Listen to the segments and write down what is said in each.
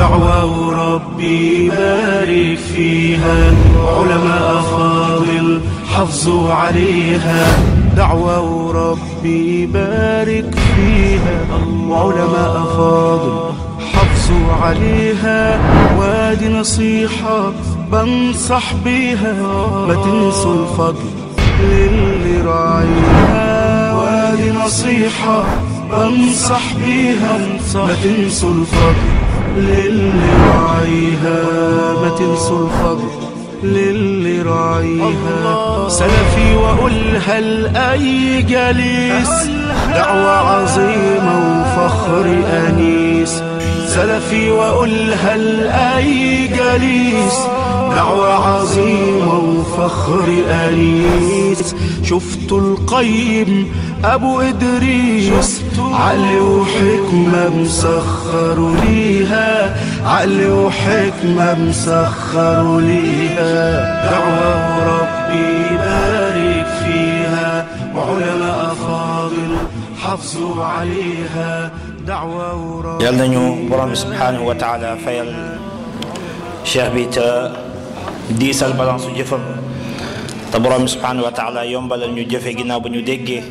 دعوة ربي بارك فيها علماء فاضل حافظوا عليها دعوة ربي بارك فيها وعلماء فاضل حافظوا عليها وادي نصيحة بنصح بيها ما تنسوا الفضل للي راعيها وادي نصيحة بنصح بيها ما تنسوا الفضل للي راعيها ما تنسوا الفضل للي راعيها سلفي وأقولها لأي جليس دعوة عظيمة وفخر أنيس سلفي وأقولها لأي جليس دعوة عظيمة وفخر أنيس شفتوا القيم أبو إدريس عقل وحكمة مسخروا ليها عقل وحكمة مسخروا ليها دعوة ربي بارك فيها وعلماء فاضل حافظوا عليها دعوة وربي yal nañu borom bi subhanahu wa taala fayal cheikh bi te diisal balance su jëfam te borom bi subhanahu wa taala yombalal ñu jëfe ginnaaw ba ñu déggee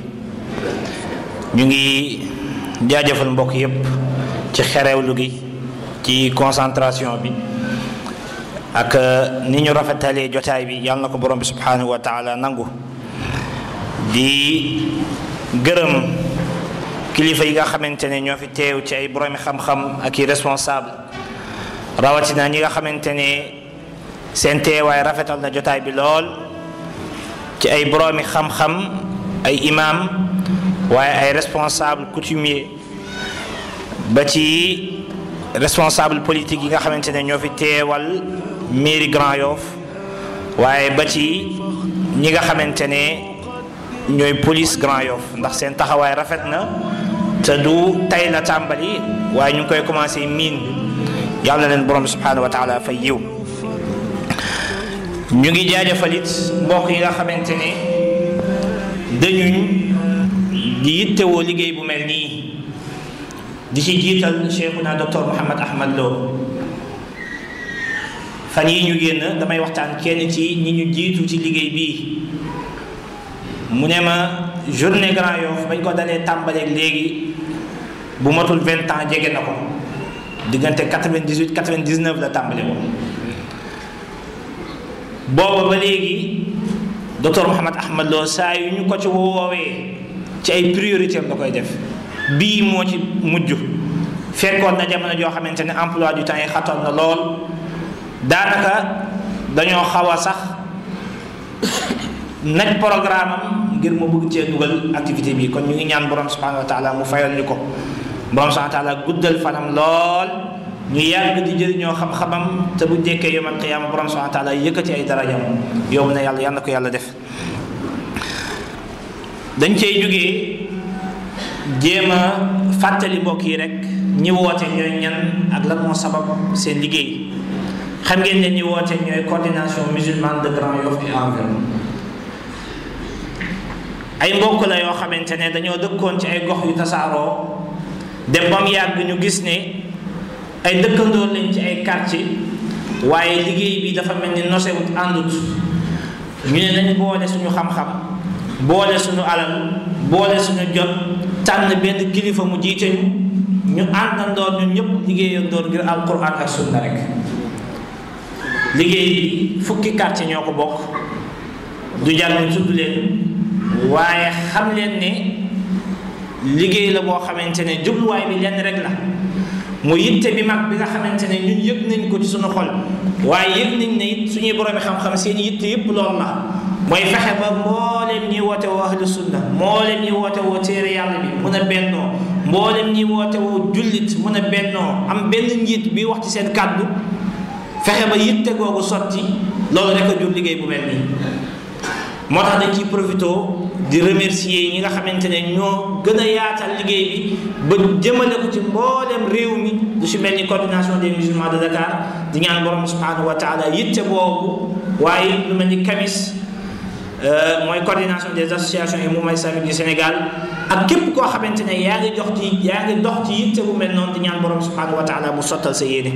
ñu ngi jaajëfal mbokk yépp ci xerewlu gi ci concentration bi ak ni ñu rafetalee jotaay bi yàlla na ko borom bi subhanahu wa taala nangu di gërëm kilifa yi nga xamante ne ñoo fi teew ci ay boroomi xam-xam ak i responsable rawatina ñi nga xamante ne seen teewaay rafetal na jotaay bi lool ci ay boroomi xam-xam ay imam waaye ay responsable coutumier ba ci responsable politique yi nga xamante ne ñoo fi teewal mairie Grand Yoff waaye ba ci ñi nga xamante ne ñooy police Grand Yoff ndax seen taxawaay rafet na te du tey la tàmbali waaye ñu ngi koy commencé miin yàlla leen borom bi subhanahu wa taala fay yiw ñu ngi jaajëfal it mbokk yi nga xamante ne dañuñ di yittewoo liggéey bu mel nii di ci jiital cheikhuna docteur Mouhammad Ahmad Lo fan yi ñu génn damay waxtaan kenn ci ñi ñu jiitu ci liggéey bii mu ne ma journée Grand Yoff bañ ko dalee tàmbaleeg léegi bu matul vingt ans jege na ko diggante quatre-vingt-dix-huit quatre-vingt-dix-neuf la tàmbale woon booba ba léegi docteur Mouhammad Ahmad Lo saa yu ñu ko ci woowee ci ay priorité am da koy def bii moo ci mujj fekkoon na jamono joo xamante ne emploi du temps yi xatoon na lool daanaka dañoo xaw a sax naj programme am ngir mu bëgg cee dugal activité bi kon ñu ngi ñaan borom subhanahu wa taala mu fayal ñu ko borom subhanahu wa taala guddal fanam lool ñu yàgg di jëriñoo xam-xamam te bu jekkee yomal qiyaama borom subhanahu wa taala yëkkati ay darajam yomb na yàlla yal na ko yàlla def dañ cey jógee jéem a fàttali mbokk yi rek ñi woote ñooy ñan ak lan moo sabab seen liggéey xam ngeen ne ñi woote ñooy coordination musulmane de Grand Yoff et environ ay mbokk la yoo xamante ne dañoo dëkkoon ci ay gox yu tasaaroo dem ba mu yàgg ñu gis ne ay dëkkandoor lañ ci ay quartier waaye liggéey bi dafa mel ni nosewut àndut ñu ne nañ boole suñu xam-xam boole suñu alal boole suñu jot tànn benn kilifa mu jiite ñu ñu àndandoor ñun ñëpp liggéeyandoor ngir alquran ak sunna rek liggéey bi fukki quartier ñoo ko bokk du jar ñu tudd leen waaye xam leen ne liggéey la boo xamante ne jubluwaay bi lenn rek la mu yitte bi mag bi nga xamante ne ñun yëg nañ ko ci suñu xol waaye yëg nañ ne it suñuy boroomi xam-xam seen yitte yëpp loolu la mooy fexe ba mbooleem ñi woote woo ahlu sunna mbooleem ñi woote woo téere yàlla bi mun a bennoo mbooleem ñi woote woo jullit mun a bennoo am benn njiit bi wax ci seen kàddu fexe ba yitte googu sotti loolu rek a jur liggéey bu mel nii moo tax dañ ciy profité di remercier ñi nga xamante ne ñoo gën a yaatal liggéey bi ba jëmale ko ci mboolem réew mi lu si mel ni coordination des musulmans de Dakar di ñaan borom subhanahu wa taala yitte boobu waaye lu mel ni kamis mooy coordination des associations et mouvements islamiques du Sénégal ak képp koo xamante ne yaa ngi jox ci yaa ngi dox ci yitte bu mel noonu di ñaan borom subhanahu wa taala mu sottal sa yéene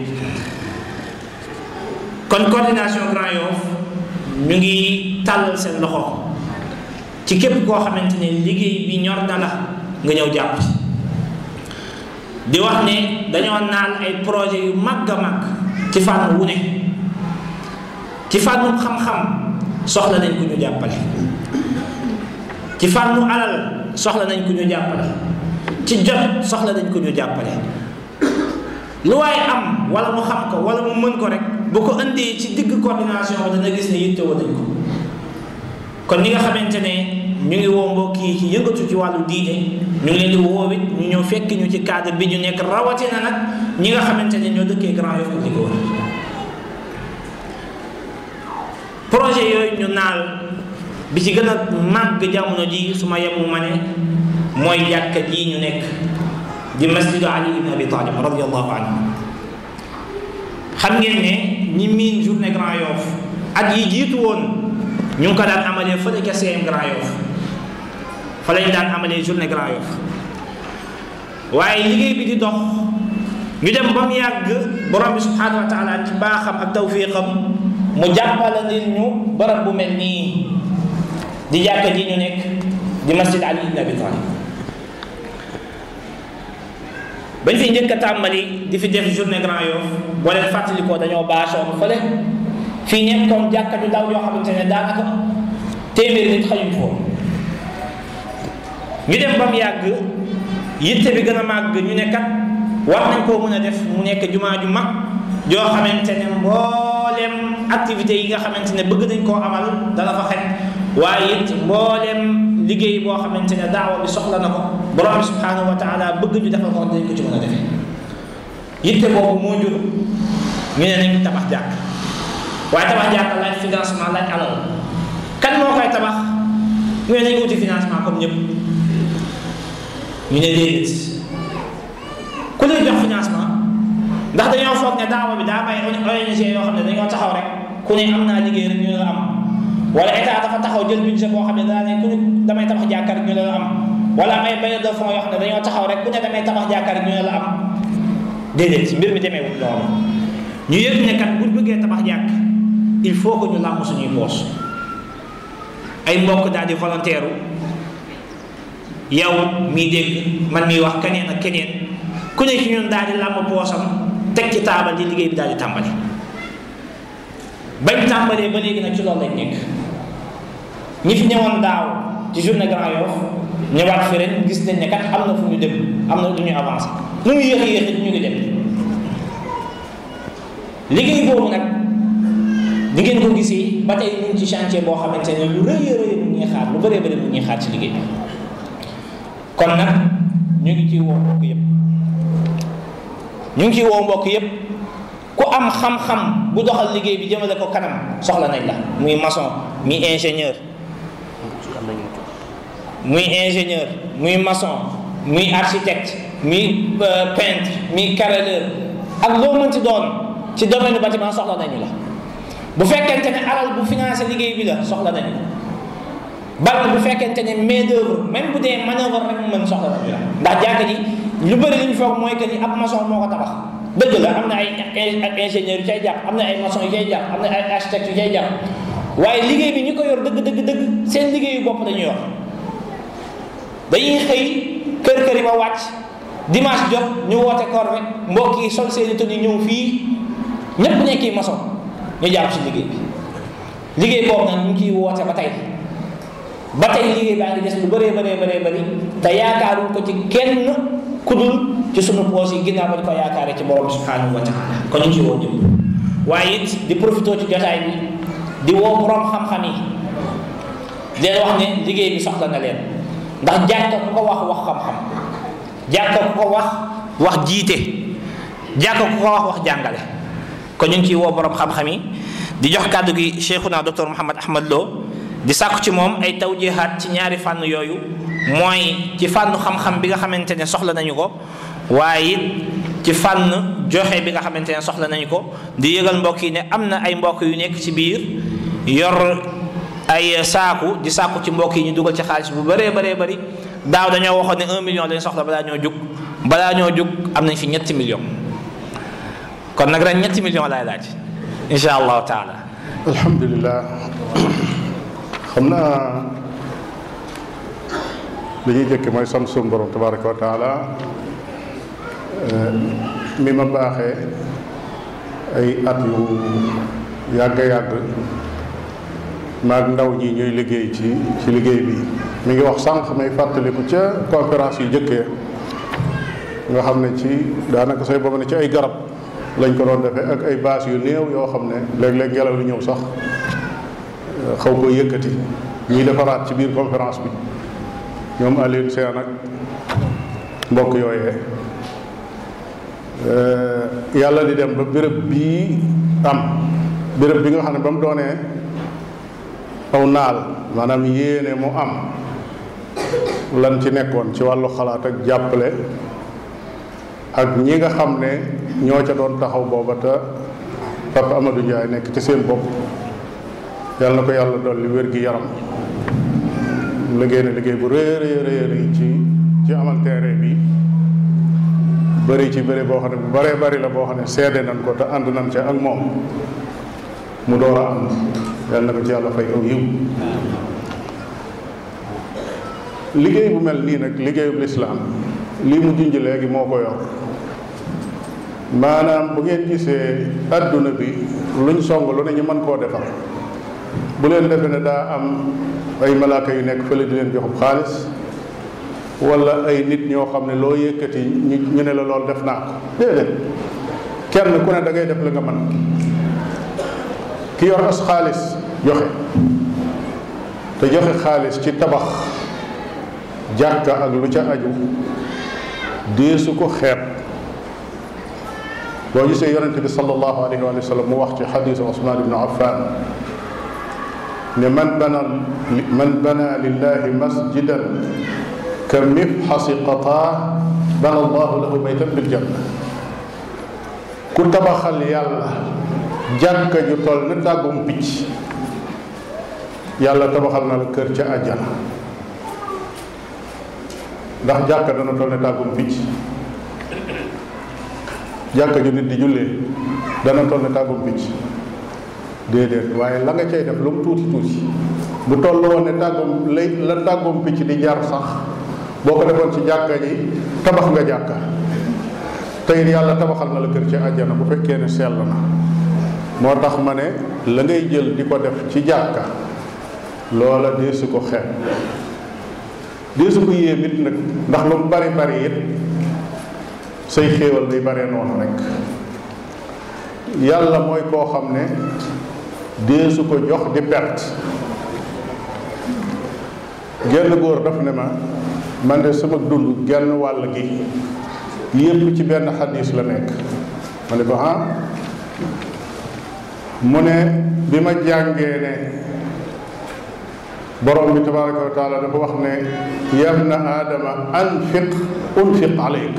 kon coordination Grand Yoff ñu ngi tàllal seen loxo ci képp koo xamante ne liggéey bi ñor na la nga ñëw jàpp ci di wax ne dañoo naan ay projet yu màgg a màgg ci fànn wu ne ci fànnu xam-xam soxla nañ ku ñu jàppale ci fànnu alal soxla nañ ku ñu jàppale ci jot soxla nañ ku ñu jàppale lu waaye am wala mu xam ko wala mu mën ko rek bu ko indee ci digg coordination bi dana gis ne yittewoo nañ ko kon ñi nga xamante ne ñu ngi woo mbokk yi ci yëngatu ci wàllu diine ñu ngi leen di woo it ñu ñëw fekk ñu ci cadre bi ñu nekk rawatina nag ñi nga xamante ne ñoo dëkkee Grand Yoff ak li ko wër projet yooyu ñu naal bi ci gën a màgg jamono ji su ma yemu ma ne mooy jàkka ji ñu nekk di masjidu Ali ibn Abi Talib radiallahu anhu xam ngeen ne ñi miin journée Grand Yoff at yi jiitu woon ñu ngi ko daan amalee fële ca CM Grand Yoff fa lañ daan amalee journée Grand Yoff waaye liggéey bi di dox ñu dem ba mu yàgg borom bi subhanahu wa taala ci baaxam ak tawfiqam mu jàppale nit ñu barab bu mel nii di jàkka ji ñu nekk di masjid Ali ibn Abi Talib bañ fi njëkk a tàmbali di fi def journée Grand Yoff boo leen fàttalikoo dañoo baasoon fële fii nekkoon jàkka ju ndaw yoo xamante ne daanaka téeméeri nit xajuñ foofu ñu dem ba mu yàgg yitte bi gën a màgg ñu ne kat war nañ koo mën a def mu nekk jumaa ju mag joo xamante ne mbooleem activité yi nga xamante ne bëgg nañ koo amal dana fa xet waaye it mbooleem liggéey boo xamante ne daawa bi soxla na ko borom subhanahu wa taala bëgg ñu defal ko dañ ko ci mën a defee yitte boobu moo jur ñu ne nañ tabax jàkk waaye tabax jàkk laaj financement laaj alal kan moo koy tabax ñu ne nañ wuti financement comme ñëpp ñu ne déedéet ku lay jox financement ndax dañoo foog ne daawa bi daa may ONG yoo xam ne dañoo taxaw rek ku ne am naa liggéey rek ñu ne la am wala état dafa taxaw jël budget boo xam ne daa ne ku ne damay tabax jàkka rek ñu ne la am wala am ay bailleurs de fonds yoo xam ne dañoo taxaw rek ku ne damay tabax jàkka rek ñu ne la am déedéet mbir mi demeewul noonu ñu yëg ne kat buñ bëggee tabax jàkk il faut que ñu làmb suñuy poos ay mbokk daal di volontaire yow mii dégg man miy wax keneen ak keneen ku ne ci ñun daal di làmb poosam teg ci taabal di liggéey bi daal di tàmbali bañ tàmbalee ba léegi nag ci loolu lañ nekk ñi fi ñëwoon daaw ci journée Grand Yoff ñëwaat fi ren gis nañ ne kat am na fu ñu dem am na lu ñu avancé nu mu yéex yéex ñu ngi dem liggéey boobu nag di ngeen ko gisee ba tey ñu ngi ci chantier boo xamante ne lu rëy a rëy mu ñuy xaar lu bëree bëri mu ñuy xaar ci liggéey bi kon nag ñu ngi ciy woo mbokk yëpp ñu ngi ciy woo mbokk yëpp ku am xam-xam bu doxal liggéey bi jëmale ko kanam soxla nañ la muy maçon muy ingénieur muy ingénieur muy maçon muy architecte muy peintre muy carreleur ak loo mënti doon ci domaine bâtiment soxla nañu la bu fekkente ne alal bu financé liggéey bi la soxla nañu bal bu fekkente ne main d'œuvre même bu dee manœuvre rek mu mën soxla nañu la ndax jàkka ji lu bëri li ñu foog mooy que ni ab maçon moo ko tabax dëgg la am na ay ingénieur yu cay jàpp am na ay maçon yu cay jàpp am na ay architecte yu cay jàpp waaye liggéey bi ñi ko yor dëgg dëgg dëgg seen liggéeyu bopp dañu yor dañuy xëy kër kër yi ba wàcc dimanche jot ñu woote corvée mbokk yi sol seeni tenue ñëw fii ñépp nekki maçon ñu jàpp ci liggéey bi liggéey boobu nag ñu ngi ciy woote ba tey ba tey liggéey baa ngi des lu bëree bëree bëree bëri te yaakaaruñ ko ci kenn kudul ci sunu poos yi ginnaaw ba ñu ko yaakaaree ci borom subhanahu wa taala kon ñu ci woo ñëpp waaye it di profité ci jotaay bi di woo borom xam-xam yi di leen wax ne liggéey bi soxla na leen ndax jàkka ku ko wax wax xam-xam jàkka ku ko wax wax jiite jàkka ku ko wax wax jàngale kon ñu ngi ciy woo borom xam-xam yi di jox kàddu gi cheikhuna docteur Mouhamed Ahmad Lo di sàkku ci moom ay tawjihaat ci ñaari fànn yooyu mooy ci fànnu xam-xam bi nga xamante ne soxla nañu ko waaye it ci fànn joxe bi nga xamante ne soxla nañu ko di yëgal mbokk yi ne am na ay mbokk yu nekk ci biir yor ay saaku di saaku ci mbokk yi ñu dugal ci xaalis bu bëree bëree bëri daaw dañoo waxoon ne un million lañ soxla balaa ñoo jug balaa ñoo jug am nañ fi ñetti million kon nag ren ñetti million laay laaj insha allahu taala alhamdulilah xam naa li ñuy jëkke mooy sant suñu borom tabaraka wa taala mi ma baaxee ay at yu yàgg yàgg maag ndaw ñi ñuy liggéey ci ci liggéey bi mi ngi wax sànq may fàttaliku ca conférence yu jëkkee nga xam ne ci daanaka say boobu ne ci ay garab lañ ko doon defee ak ay baas yu néew yoo xam ne léeg-léeg ngelaw lu ñëw sax xaw ko yëkkati ñuy defaraat ci biir conférence bi ñoom Alioune Sène ak mbokk yooyee yàlla di dem ba béréb bii am béréb bi nga xam ne ba mu doonee aw naal maanaam yéene mu am lan ci nekkoon ci wàllu xalaat ak jàppale ak ñi nga xam ne ñoo ca doon taxaw booba te Papa Amadou Ndiaye nekk ci seen bopp yàlla na ko yàlla dolli wér gi yaram liggéey na liggéey bu rëy rëy rëy rëy ci ci amal terrain bi bëri ci bëri boo xam ne bu bëree bëri la boo xam ne seede nañ ko te ànd nañ ca ak moom mu door a am yàlla na ko ci yàlla fay aw yiw liggéey bu mel nii nag liggéeyub lislaam lii mu junj léegi moo ko yor maanaam bu ngeen gisee adduna bi luñ song lu ne ñu mën koo defar bu leen defee ne daa am ay malaaka yu nekk fële di leen joxub xaalis wala ay nit ñoo xam ne loo yëkkati ñu ñu ne la lool def naa ko déedéet kenn ku ne da ngay def la nga mën ki yor as xaalis joxe te joxe xaalis ci tabax jàkka ak lu ca aju deesu ko xeeb boo gisee yonente bi sallallahu alayhi wa sallam mu wax ci xadisu Usmaan ibnu Affan ne man bana man bana lillahi masjidan ka mifxasi qataa bana allahu lahu baytan bil janna ku tabaxal yàlla jàkka ju toll ne tàggum picc yàlla tabaxal na la kër ca àjjana ndax jàkka dana toll ne tàggum picc jàkka ju nit di jullee dana toll ne tàggum picc déedéet waaye la nga cay def lu mu tuuti tuuti bu toll woon ne tàggum lay la tàggum picc di jar sax boo ko defoon ci jàkka ji tabax nga jàkka tey yàlla tabaxal na la kër ci àjjana bu fekkee ne sell na moo tax ma ne la ngay jël di ko def ci jàkka loola deesu ko xeeb deesu ko yéem it nag ndax lu mu bari bari it say xéewal day baree noonu rek yàlla mooy koo xam ne deesu ko jox di perte genn góor daf ne ma man de sama dund genn wàll gi yépp ci benn xadis la nekk ma ne ko ah mu ne bi ma jàngee ne borom bi tabaraka wa taala dafa wax ne yam na aadama anfiq unfiq aleyk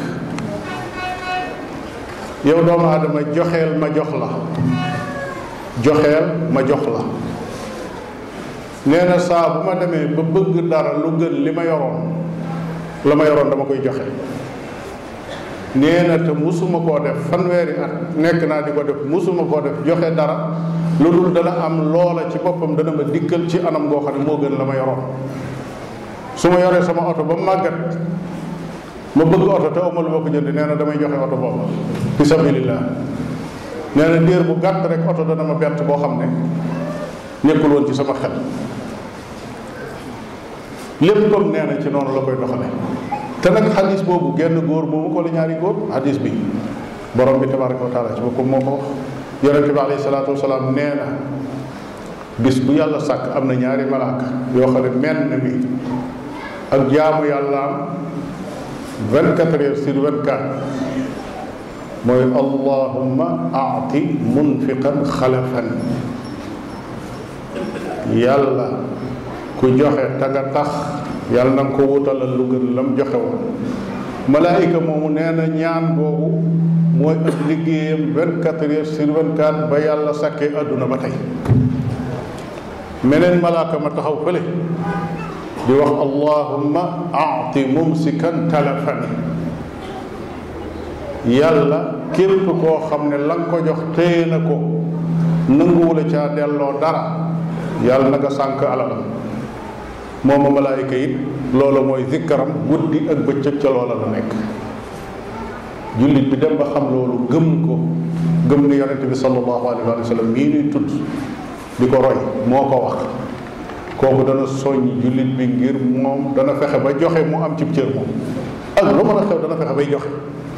yow doomu aadama joxeel ma jox la joxeel ma jox la nee na saa bu ma demee ba bëgg dara lu gën li ma yoroon la ma yoroon dama koy joxe nee na te musuma koo def fanweeri at nekk naa di ko def musuma koo def joxe dara lu dul dana am loola ci boppam dana ma dikkal ci anam goo xam ne moo gën la ma yoroon su ma yoree sama oto ba màggat ma bëgg oto te amal ma ko jënd nee na damay joxe oto boobu fi sabilillah nee na diir bu gàtt rek oto dana ma bett boo xam ne nekkul woon ci sama xel lépp comme nee na ci noonu la koy doxale te nag xadis boobu genn góor moomu ko la ñaari góor xadis bi borom bi tabaraka wa taala ci boppam moo ko wax yonente bi alayhi salaatu wasalaam nee na bis bu yàlla sàkk am na ñaari malaaka yoo xam ne menn mi ak jaamu yàlla am 24 heures sur 24 mooy allahumma aati munfiqan xalafan yàlla ku joxe ta nga tax yàlla na nga ko wutalal lu gën lam joxe woon malaayika moomu nee na ñaan boobu mooy ab liggéeyam 24 heures sur 24 ba yàlla sàkkee àdduna ba tey meneen malaaka ma taxaw fële di wax allahumma aati mumsikan talafan yàlla képp koo xam ne la nga ko jox téye na ko nanguwula caa delloo dara yàlla na nga sànk alalam mooma malaayika it loola mooy zikkaram guddi ak bëccëg ca loola la nekk jullit bi dem ba xam loolu gëm ko gëm ni yonente bi sallallahu alayhi wa sallam mii nuy tudd di ko roy moo ko wax kooku dana soññ jullit bi ngir moom dana fexe ba joxe mu am cib cër moom ak lu mën a xew dana fexe bay joxe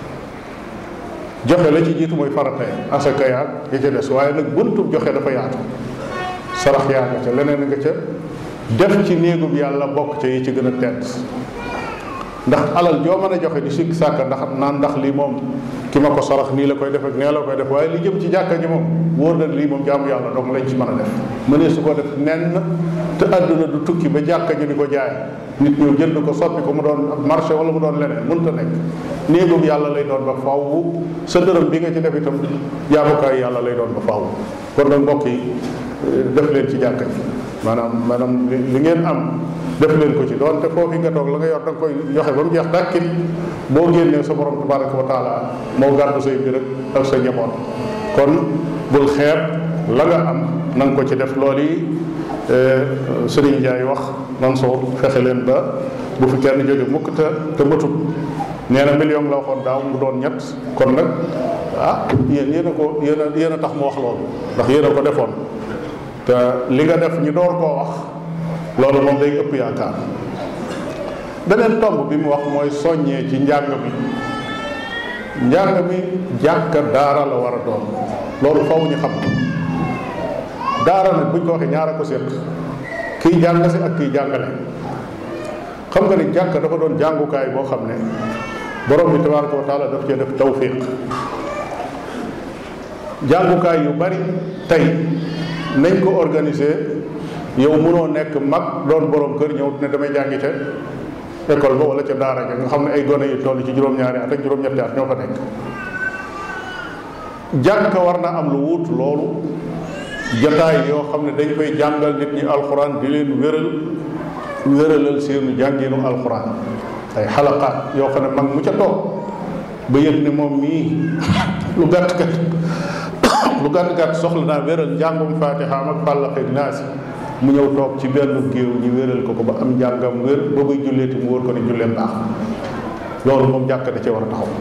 joxe la ci jiitu mooy farata ya asaka yaag ya ca des waaye nag buntub joxe dafa yaatu sarax yaa nga ca leneen nga ca def ci néegub yàlla bokk ca yi ci gën a tedd ndax alal joo mën a joxe di sikk sàkka ndax naan ndax lii moom ki ma ko sarax nii la koy def ak nee la koy def waaye li jëm ci jàkka ji moom wóor na lii moom jaamu yàlla dong lañ ci mën a def mënee su ko def nenn te àdduna du tukki ba jàkka ji di ko jaay nit ñëw jënd ko soppi ko mu doon ab marché wala mu doon leneen mënta nekk néegum yàlla lay doon ba faaw sa dërëm bi nga ci def itam jaamukaay yàlla lay doon ba faaw kon nag mbokk yi def leen ci jàkka ji maanaam maanaam li ngeen am def leen ko ci doonte foofu nga toog la nga yor da nga koy joxe ba mu jeex dàkkit boo génnee sa borom tabaraka wa taala moo gàddu say mbir ak sa njaboot kon bul xeeb la nga am na nga ko ci def loolu yi Sëriñ Njaay wax Mansour fexe leen ba bu fi kenn jóge mukk te te matut nee na million la waxoon daaw mu doon ñett kon nag ah yéen yéen a ko yéen a yéen a tax mu wax loolu ndax yéen a ko defoon te li nga def ñu door koo wax loolu moom day ëpp yaakaar beneen tomb bi mu wax mooy soññee ci njàng mi njàng mi jàkka daara la war a doon loolu faw ñu xam daara nag buñ ko waxee ñaar a ko séq kiy jàng si ak kiy jàngale xam nga ni jàkka dafa doon jàngukaay boo xam ne borom bi tabaraka wa taala daf cee def tawfiq jàngukaay yu bari tey nañ ko organiser yow mënoo nekk mag doon borom kër ñëw ne damay jàngi ca école ba wala ca daara ja nga xam ne ay gone yu toll ci juróom-ñaari at ak juróom-ñetti at ñoo fa nekk jàkka war na am lu wut loolu jataay yoo xam ne dañ koy jàngal nit ñi alxuraan di leen wéral wéralal seenu jàngiinu alxuraan ay xalaqaat yoo xam ne mag mu ca toog ba yëg ne moom mii lu gàtt gàtt lu gàtt gàtt soxla naa wéral njàngum faatihaam ak fàllaxeeg naasi mu ñëw toog ci benn géew ñu wéral ko ko ba am njàngam wér ba buy julleeti mu wóor ko ne julleem baax loolu moom jàkka da cee war a taxaw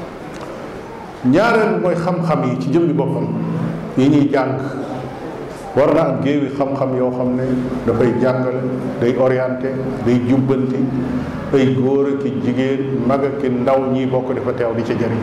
ñaareel mooy xam-xam yi ci jëmmi boppam yi ñuy jàng war na am géewi xam-xam yoo xam ne dafay jàngale day orienté day jubbanti ay góor ak ki jigéen mag ak ki ndaw ñii bokk dafa teew di ci jëriñ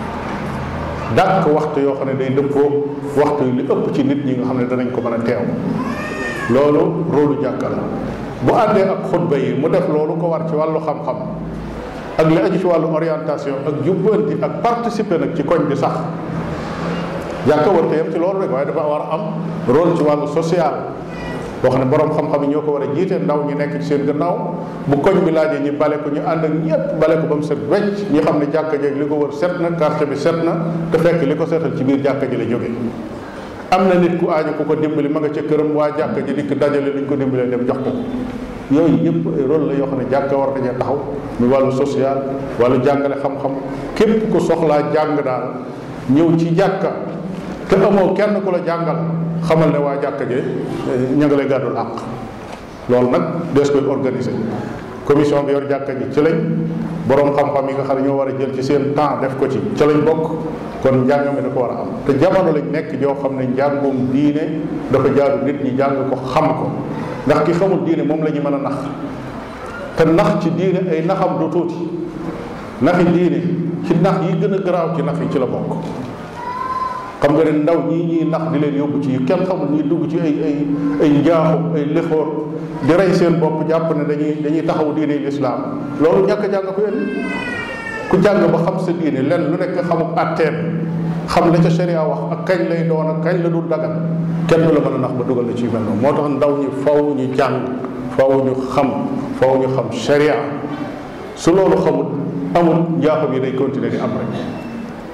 dàq waxtu yoo xam ne day dëppoo waxtu li ëpp ci nit ñi nga xam ne danañ ko mën a teew loolu róolu jàkka la bu àndee ak xutba yi mu def loolu ko war ci wàllu xam-xam ak li aju ci wàllu orientation ak jubbanti ak participer nag ci koñ bi sax jàkka war te yem ci loolu rek waaye dafa war a am rôle ci wàllu social boo xam ne borom xam-xam yi ñoo ko war a jiite ndaw ñi nekk ci seen gannaaw bu koñ bi laajee ñi bale ko ñu ànd ak ñëpp bale ko ba mu set wecc ñi xam ne jàkka jeeg li ko wër set na quartier bi set na te fekk li ko setal ci biir jàkka ji la jóge am na nit ku aaju ku ko dimbali ma nga ca këram waa jàkka ji dikk dajale luñ ko dimbalee dem jox ko yooyu yëpp ay rôle la yoo xam ne jàkka war nañu taxaw muy wàllu social wàllu jàngale xam-xam képp ku soxlaa jàng daal ñëw ci jàkka te amoo kenn ku la jàngal xamal ne waa jàkka je ña nga lay gàddul àq loolu nag dees koy organiser commission bi yor jàkka ji ci lañ borom xam-xam yi nga xam ne ñoo war a jël ci seen temps def ko ci ci lañ bokk kon njàng mi dafa war a am te jamono lañ nekk joo xam ne njàngum diine dafa jaaru nit ñi jàng ko xam ko ndax ki xamul diine moom la ñu mën a nax te nax ci diine ay naxam du tuuti naxi diine ci nax yi gën a garaaw ci nax yi ci la bokk xam nga ne ndaw ñii ñuy nax di leen yóbbu ci yu kenn xamul ñuy dugg ci ay ay ay njaaxum ay lixóor di rey seen bopp jàpp ne dañuy dañuy taxaw diine lislaam loolu ñàkk jàng ko indi ku jàng ba xam sa diine lenn lu nekk xamul atteem xam la ca sharia wax ak kañ lay doon ak kañ la dul dagan kenn du la mën a nax ba dugal la ci mel noonu moo tax ndaw ñi faw ñu jàng faw ñu xam faw ñu xam sharia su loolu xamul amul njaaxum yi day continuer di am rek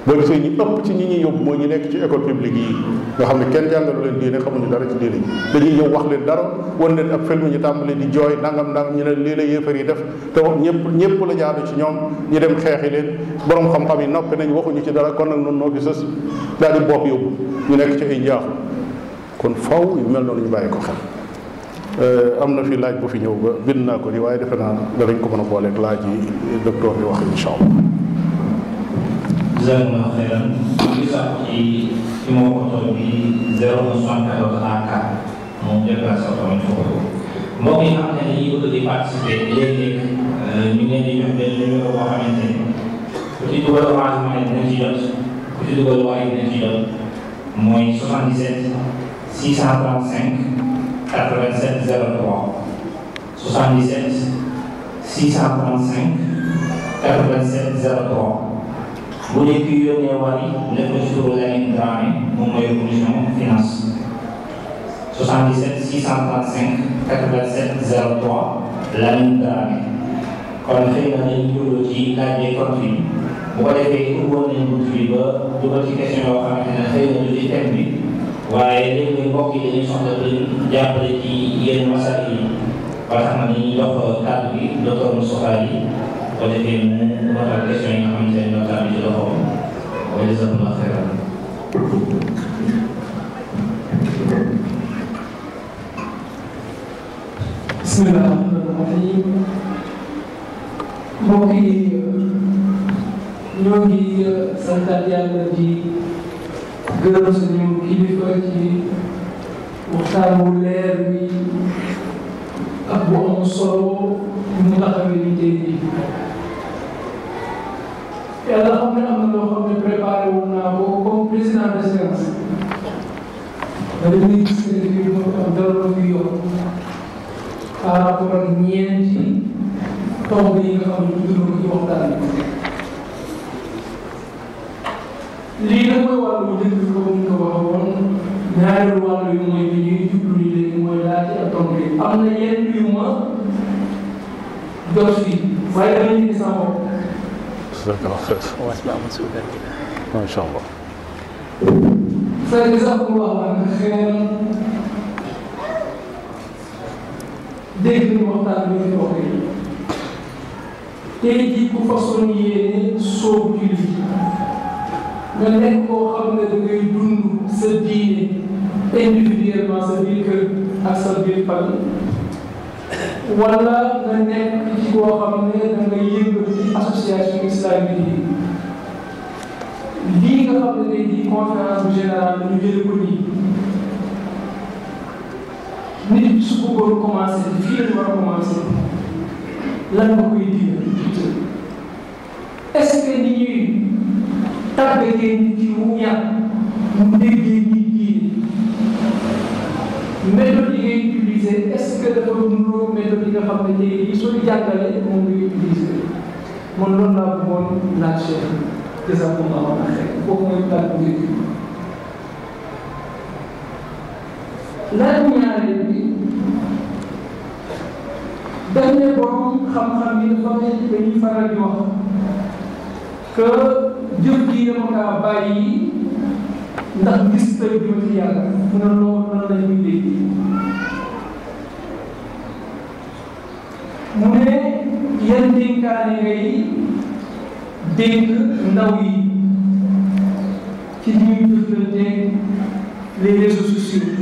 boo gisee ñi ëpp ci ñi ñuy yóbbu mooy ñi nekk ci école publique yi nga xam ne kenn jàngalu leen diine xamuñu dara ci diine dañuy ñëw wax leen dara wan leen ab film ñu tàmbali di jooy nangam nangam ñu ne lii la yéefar yi def te ñëpp ñëpp la jaadu ci ñoom ñu dem xeexi leen borom xam-xam yi noppi nañ waxuñu ci dara kon nag noonu noo fi sës daal di bopp yóbbu ñu nekk ci ay njaaxu kon faw yu mel noonu ñu bàyyi ko xel am na fi laaj bu fi ñëw ba bind naa ko ni waaye defe naa danañ ko mën a booleeg laaj yi docteur bi wax incha allah jazakumullahu xayran ngi sax ci ci moo ko toll bi zéro neuf soixante-quatorze à quatre moom déplacé oto ñu foofu mbokk yi nga xam ne dañuy bëgg di participer léeg-léeg ñu ngi leen di jox benn numéro boo xamante ni ku ci dugal Orange Money dina ci jot ku ci dugal Wave dina ci jot mooy 77 635 87 03 77 635 87 03 bu dee kii yónnee wari def ko ci turu Lamine Dramé moom mooy commission finance 77 635 87 03 Lamine Dramé kon xëy na dañuy jublu ci laaj bi compte yi bu ko defee ubboon nañ bunt bi ba dugal ci question yoo xamante ne xëy na du ci thème bi waaye léeg-léeg mbokk yi dañuy soxla di jàppale ci yenn masal yi ba tax na dañuy jox kàddu bi docteur Moustapha yi bu ko defee mu rotal question yi nga xamante ne ñoo tàbbi ci loxoom wa jazakumullahu xayran bismillah rahmaan rahim mbokk yi ñoo ngi santaat yàlla di gërëm suñu kilifa ci waxtaan wu leer bi ak bu am solo mu taxawee ni tey jii yàlla xam ne am na loo xam ne préparé woon naa ko comme président de séance da dañuy gis ne fii mu am dara lu fi yokk par rapport ak ñeenti tomb yi nga xam ne tudd na ko ci waxtaan bi lii nag mooy wàllu njëkk bi comme ni ko waxee woon ñaareelu wàllu yi mooy bi ñuy jublu ni léegi mooy laaj ak tomb yi am na yenn yu ma jot fii waaye dama ñu sama bopp macha allah fekk sax mu wax la nga xëy dégg ni waxtaan bi fi waxee tey jii ku façon yéene soobu ci lii nga nekk koo xam ne da ngay dund sa diine individuellement sa biir kër ak sa biir famille wala nga nekk ci koo xam ne da ngay yëngatu ci association islamique yi lii nga xam ne tey jii conférence bu générale ñu jële ko nii nit su bëggoon commencé fii la ñu war a commencé lan nga koy digal est-ce que ni ñuy tàggatee nit ci wu yar mu déggee nit diine méthode yi ngay utiliser est-ce que dafa nuroo méthode yi nga xam ne tey jii soo jàngale moom ngay utiliser man loolu laa bëggoon laaj Cheikh jazakumullahu xayran kooku mooy laaj bu njëkk bi laaj bu ñaareel bi dañ ne borom xam-xam yi dafa ne dañuy faral di wax que jëf gi dama kaa bàyyi ndax gis tëj bi ma ci yàlla mu ne loolu nan lañ koy dégg mu ne yan dénkaane ngay dénk ndaw yi ci li ñuy jëflanteeg les réseaux sociaux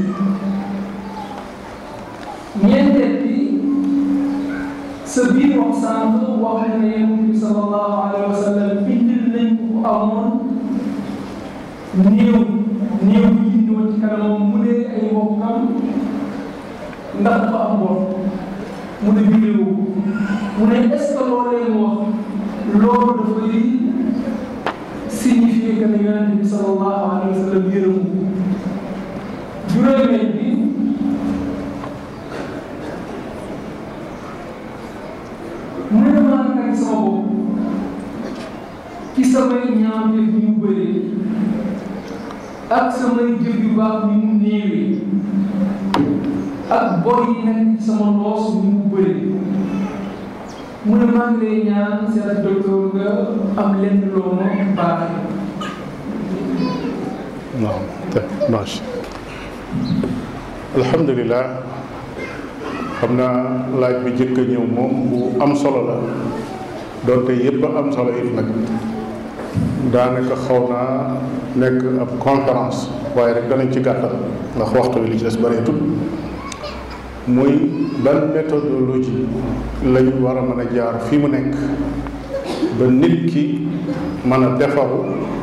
ñeenteel bi sa biir wax sànq wax na ne yonent bi sallallahu alayhi wa sallam indil nañ ko amoon néew néew bi indi woon ci kanamam mu ne ay mbokkam ndax dafa am bon mu ne vidéo mu ne est-ce que loolee mu wax loolu dafay signifier que ne yonent bi sallallahu alayhi wa sallam yërëmu juróomeel bi mu ne maa ngi sama bopp ci samay ñaawteef ni mu bëree ak samay jëf yu baax ni mu néewee ak bor yi nekk ci sama loos ni mu bëree mu ne maa ngi lay ñaan seen docteur nga am lenn loo ma baaxee naam te macha alhamdulilah xam naa laaj bi jëkk a ñëw moom bu am solo la doonte yépp am solo it nag daanaka xaw naa nekk ab conférence waaye rek danañ ci gàttal ndax waxtu bi li ci des bareetul muy ban méthodologie lañ war a mën a jaar fi mu nekk ba nit ki mën a defaru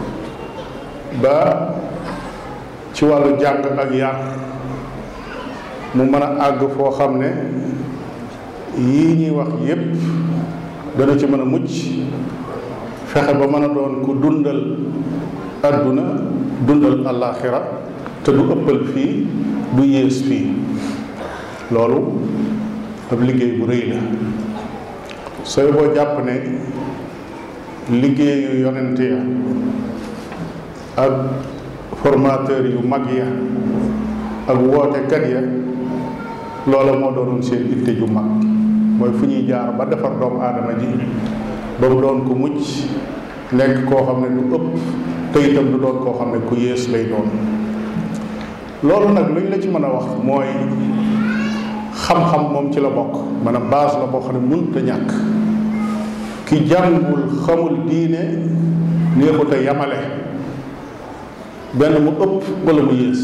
ba ci wàllu jàng ak yar mu mën a àgg foo xam ne yii ñuy wax yépp dana ci mën a mucc fexe ba mën a doon ku dundal àdduna dundal àllaaxira te du ëppal fii du yées fii loolu ab liggéey bu rëy la sooy boo jàpp ne liggéeyu yonent ya ak formateur yu mag ya ak wootekat ya loola moo doonoon seen itte ju mag mooy fu ñuy jaar ba defar doomu aadama ji ba mu doon ko mucc nekk koo xam ne du ëpp te itam du doon koo xam ne ku yées lay doon loolu nag luñ la ci mën a wax mooy xam-xam moom ci la bokk maanaam base la boo xam ne mënut a ñàkk ki jàngul xamul diine neexut a yamale benn mu ëpp wala mu yées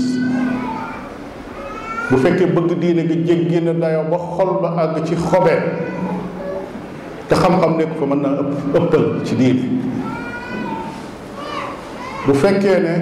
bu fekkee bëgg diine gi jéggi na dayoo ba xol ba àgg ci xobee te xam-xam nekk fa mën naa ëpp ëppal ci diine bu fekkee ne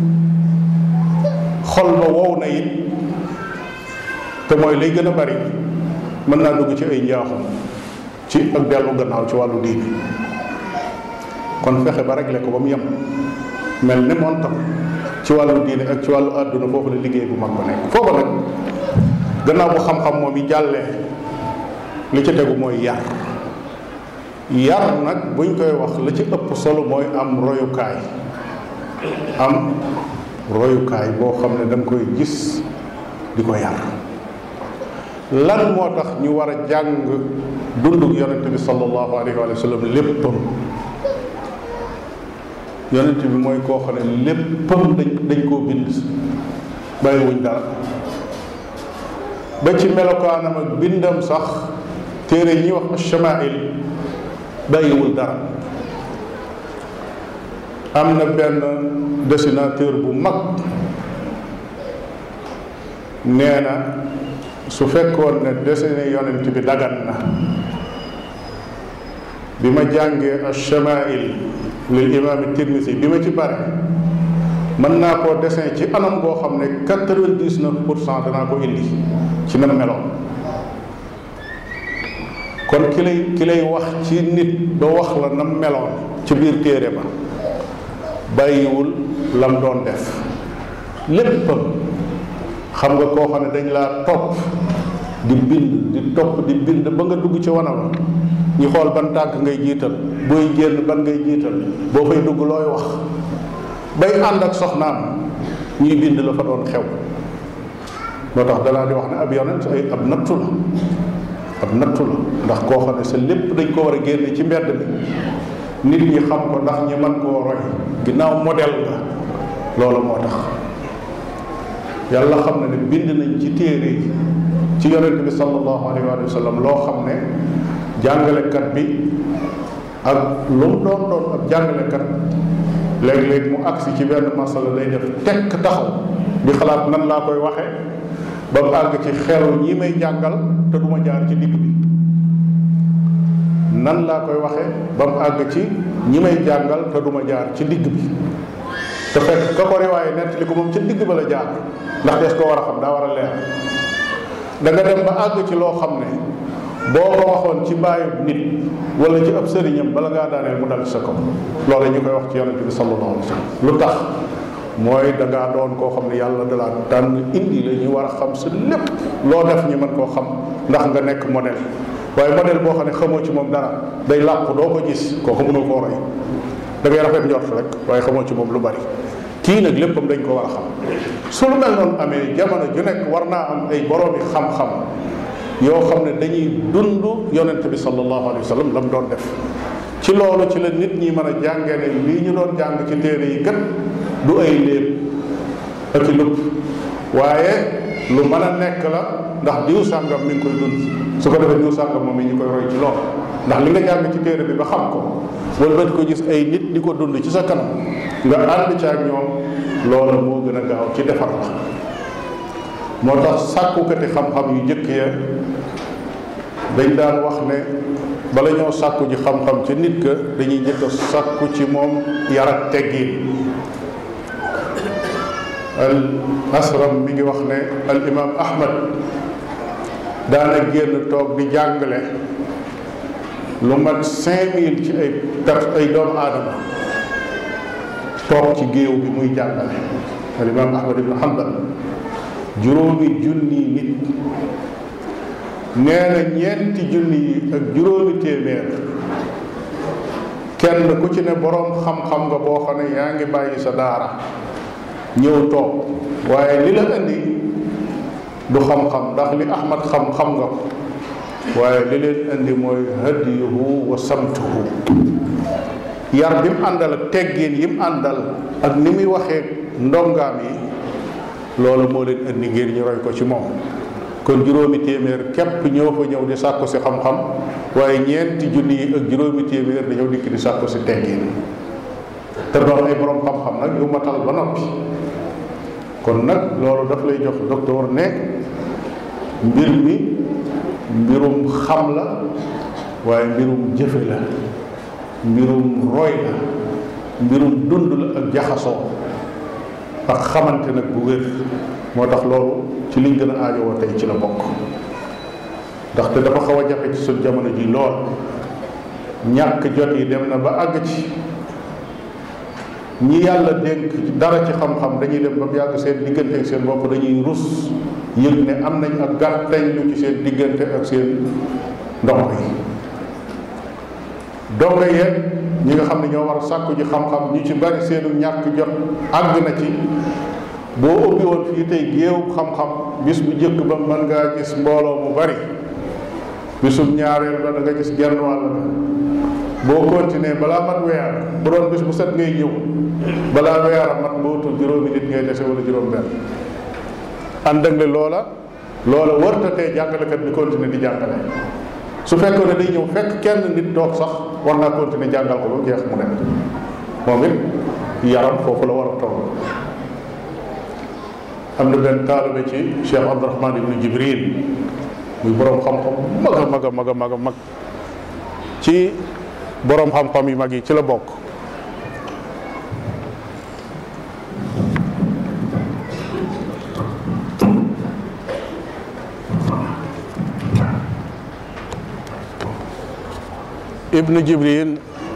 xol ba wow na it te mooy lay gën a bari mën naa dugg ci ay njaaxum ci ak dellu gannaaw ci wàllu diine kon fexe ba réglé ko ba mu yem mel ni montam ci wàllu diine ak ci wàllu àdduna foofu la liggéey bu mag ba nekk foofu nag gannaaw bu xam-xam moom yi jàllee li ci tegu mooy yar yar nag buñ koy wax la ci ëpp solo mooy am royukaay am royukaay boo xam ne da nga koy gis di ko yar lan moo tax ñu war a jàng dundug yonente bi sallallahu alayhi wa sallam léppam yonente bi mooy koo xam ne léppam dañ dañ koo bind bàyyiwuñ dara ba ci melokaanam ak bindam sax téere ñi wax chamail bàyyiwul dara am na benn dessinateur bu mag nee na su fekkoon ne dessiné yonent bi dagan na bi ma jàngee achamail lil imam tirmisi bi ma ci bare mën naa koo dessin ci anam boo xam ne quatre-vingt-dix-neuf pour cent danaa ko indi ci nam meloon kon ki lay ki lay wax ci nit ba wax la nam meloon ci biir téere ba bàyyiwul lam doon def léppam xam nga koo xam ne dañ laa topp di bind di topp di bind ba nga dugg ci wana wa ñu xool ban tànk ngay jiital booy génn ban ngay jiital boo fay dugg looy wax bay ànd ak soxnaam ñuy bind la fa doon xew moo tax danaa di wax ne ab yonent ay ab nattu la ab nattu la ndax koo xam ne sa lépp dañ ko war a génne ci mbedd mi nit ñi xam ko ndax ñi mën koo roy ginnaaw modèle nga loolu moo tax yàlla xam na ne bind nañ ci téere yi ci yonent bi sallallahu alayhi wa sallam loo xam ne jàngalekat bi ak lu mu doon doon ab jàngalekat léeg-léeg mu agsi ci benn masala lay def tekk taxaw di xalaat nan laa koy waxe ba mu àgg ci xelu ñi may jàngal te du ma jaar ci digg bi nan laa koy waxe ba mu àgg ci ñi may jàngal te du ma jaar ci digg bi te fekk ka ko riwaaye nettali ko moom ca digg ba la jaar ndax des ko war a xam daa war a leer da nga dem ba àgg ci loo xam ne boo ko waxoon ci bàyyi nit wala ci ab sëriñam bala ngaa daaneel mu dal ci sa kaw loolu ñu koy wax ci yonente bi sallallahu alayhi wa sallam lu tax mooy da ngaa doon koo xam ne yàlla da laa tànn indi la ñu war a xam sa lépp loo def ñu mën koo xam ndax nga nekk modèle waaye modèle boo xam ne xamoo ci moom dara day làpp doo ko gis kooku mënoo koo roy da ngay rafet njort rek waaye xamoo ci moom lu bari kii nag léppam dañ ko war a xam su lu mel noonu amee jamono ju nekk war naa am ay boroomi xam-xam yoo xam ne dañuy dund yonent bi sallallahu alayhi wa sallam la mu doon def ci loolu ci la nit ñi mën a jàngee ne lii ñu doon jàng ci téere yi kat du ay léeb ak i lupp waaye lu mën a nekk la ndax diw sàngam mi ngi koy dund su ko defee diw sàngam moom mi ñu koy roy ci lool ndax li nga jàng ci téere bi ba xam ko wala ba di ko gis ay nit di ko dund ci sa kanam nga ànd ci ak ñoom loola moo gën a gaaw ci defar la moo tax sàkkukati xam-xam yu jëkk ya dañ daan wax ne bala ñoo sàkku ji xam-xam ci nit ka dañuy njëkk a sàkku ci moom yar ak teggin al asram mi ngi wax ne al imam ahmad daana génn toog di jàngale lu mat cinq mille ci ay per ay doomu aadama toog ci géew bi muy jàngale al imam ahmad ibn hanbal juróomi junni nit nee na ñeenti junni yi ak juróomi téeméer kenn ku ci ne boroom xam-xam nga boo xam ne yaa ngi bàyyi sa daara ñëw toog waaye li la indi du xam-xam ndax li ahmad xam xam nga ko waaye li leen indi mooy hadiyuhu wa samtuhu yar bi mu àndal ak teggin yi mu àndal ak ni muy waxee ndongaam yi loolu moo leen indi ngir ñu roy ko ci moom kon juróomi téeméer képp ñëw fa ñëw di sàkku si xam-xam waaye ñeenti junni yi ak juróomi téeméer dañoo dikk di sàkku si teggin te doon ay borom xam-xam nag yu matal ba noppi kon nag loolu daf lay jox docteur ne mbir mi mbirum xam la waaye mbirum jëfe la mbirum roy la mbirum dund la ak jaxasoo ak xamante nag bu wér moo tax loolu ci liñ gën a aajowoo tey ci la bokk ndaxte dafa xaw a jafe ci suñ jamono ji lool ñàkk jot yi dem na ba àgg ci ñi yàlla dénk dara ci xam-xam dañuy dem ba mu yàgg seen diggante ak seen bopp dañuy rus yëg ne am nañ ak gàttañ lu ci seen diggante ak seen ndongo yi dongo yeeg ñi nga xam ne ñoo war a sàkku ji xam-xam ñu ci bari seenu ñàkk jot àgg na ci boo ubbi woon fii tey géew xam-xam bis bu jëkk ba mën ngaa gis mbooloo mu bari bisum ñaareel ba da nga gis genn wàll ba boo continuer balaa mat weer bu doon bis bu set ngay ñëw balaa weer a mat bootul juróomi nit ngay dese wala juróom benn ànd ak ne loola loola wërtatee jàngalekat bi continuer di jàngale su fekkoon ne day ñëw fekk kenn nit toog sax war naa continuer jàngal ko ba mu jeex mu dem moom it yaram foofu la war a toll am na benn taalibe ci Cheikh Abdourahman ibnu Jibril muy boroom xam-xam mag a mag a mag a mag a mag ci boroom xam-xam yu mag yi ci la bokk ibnu Jibril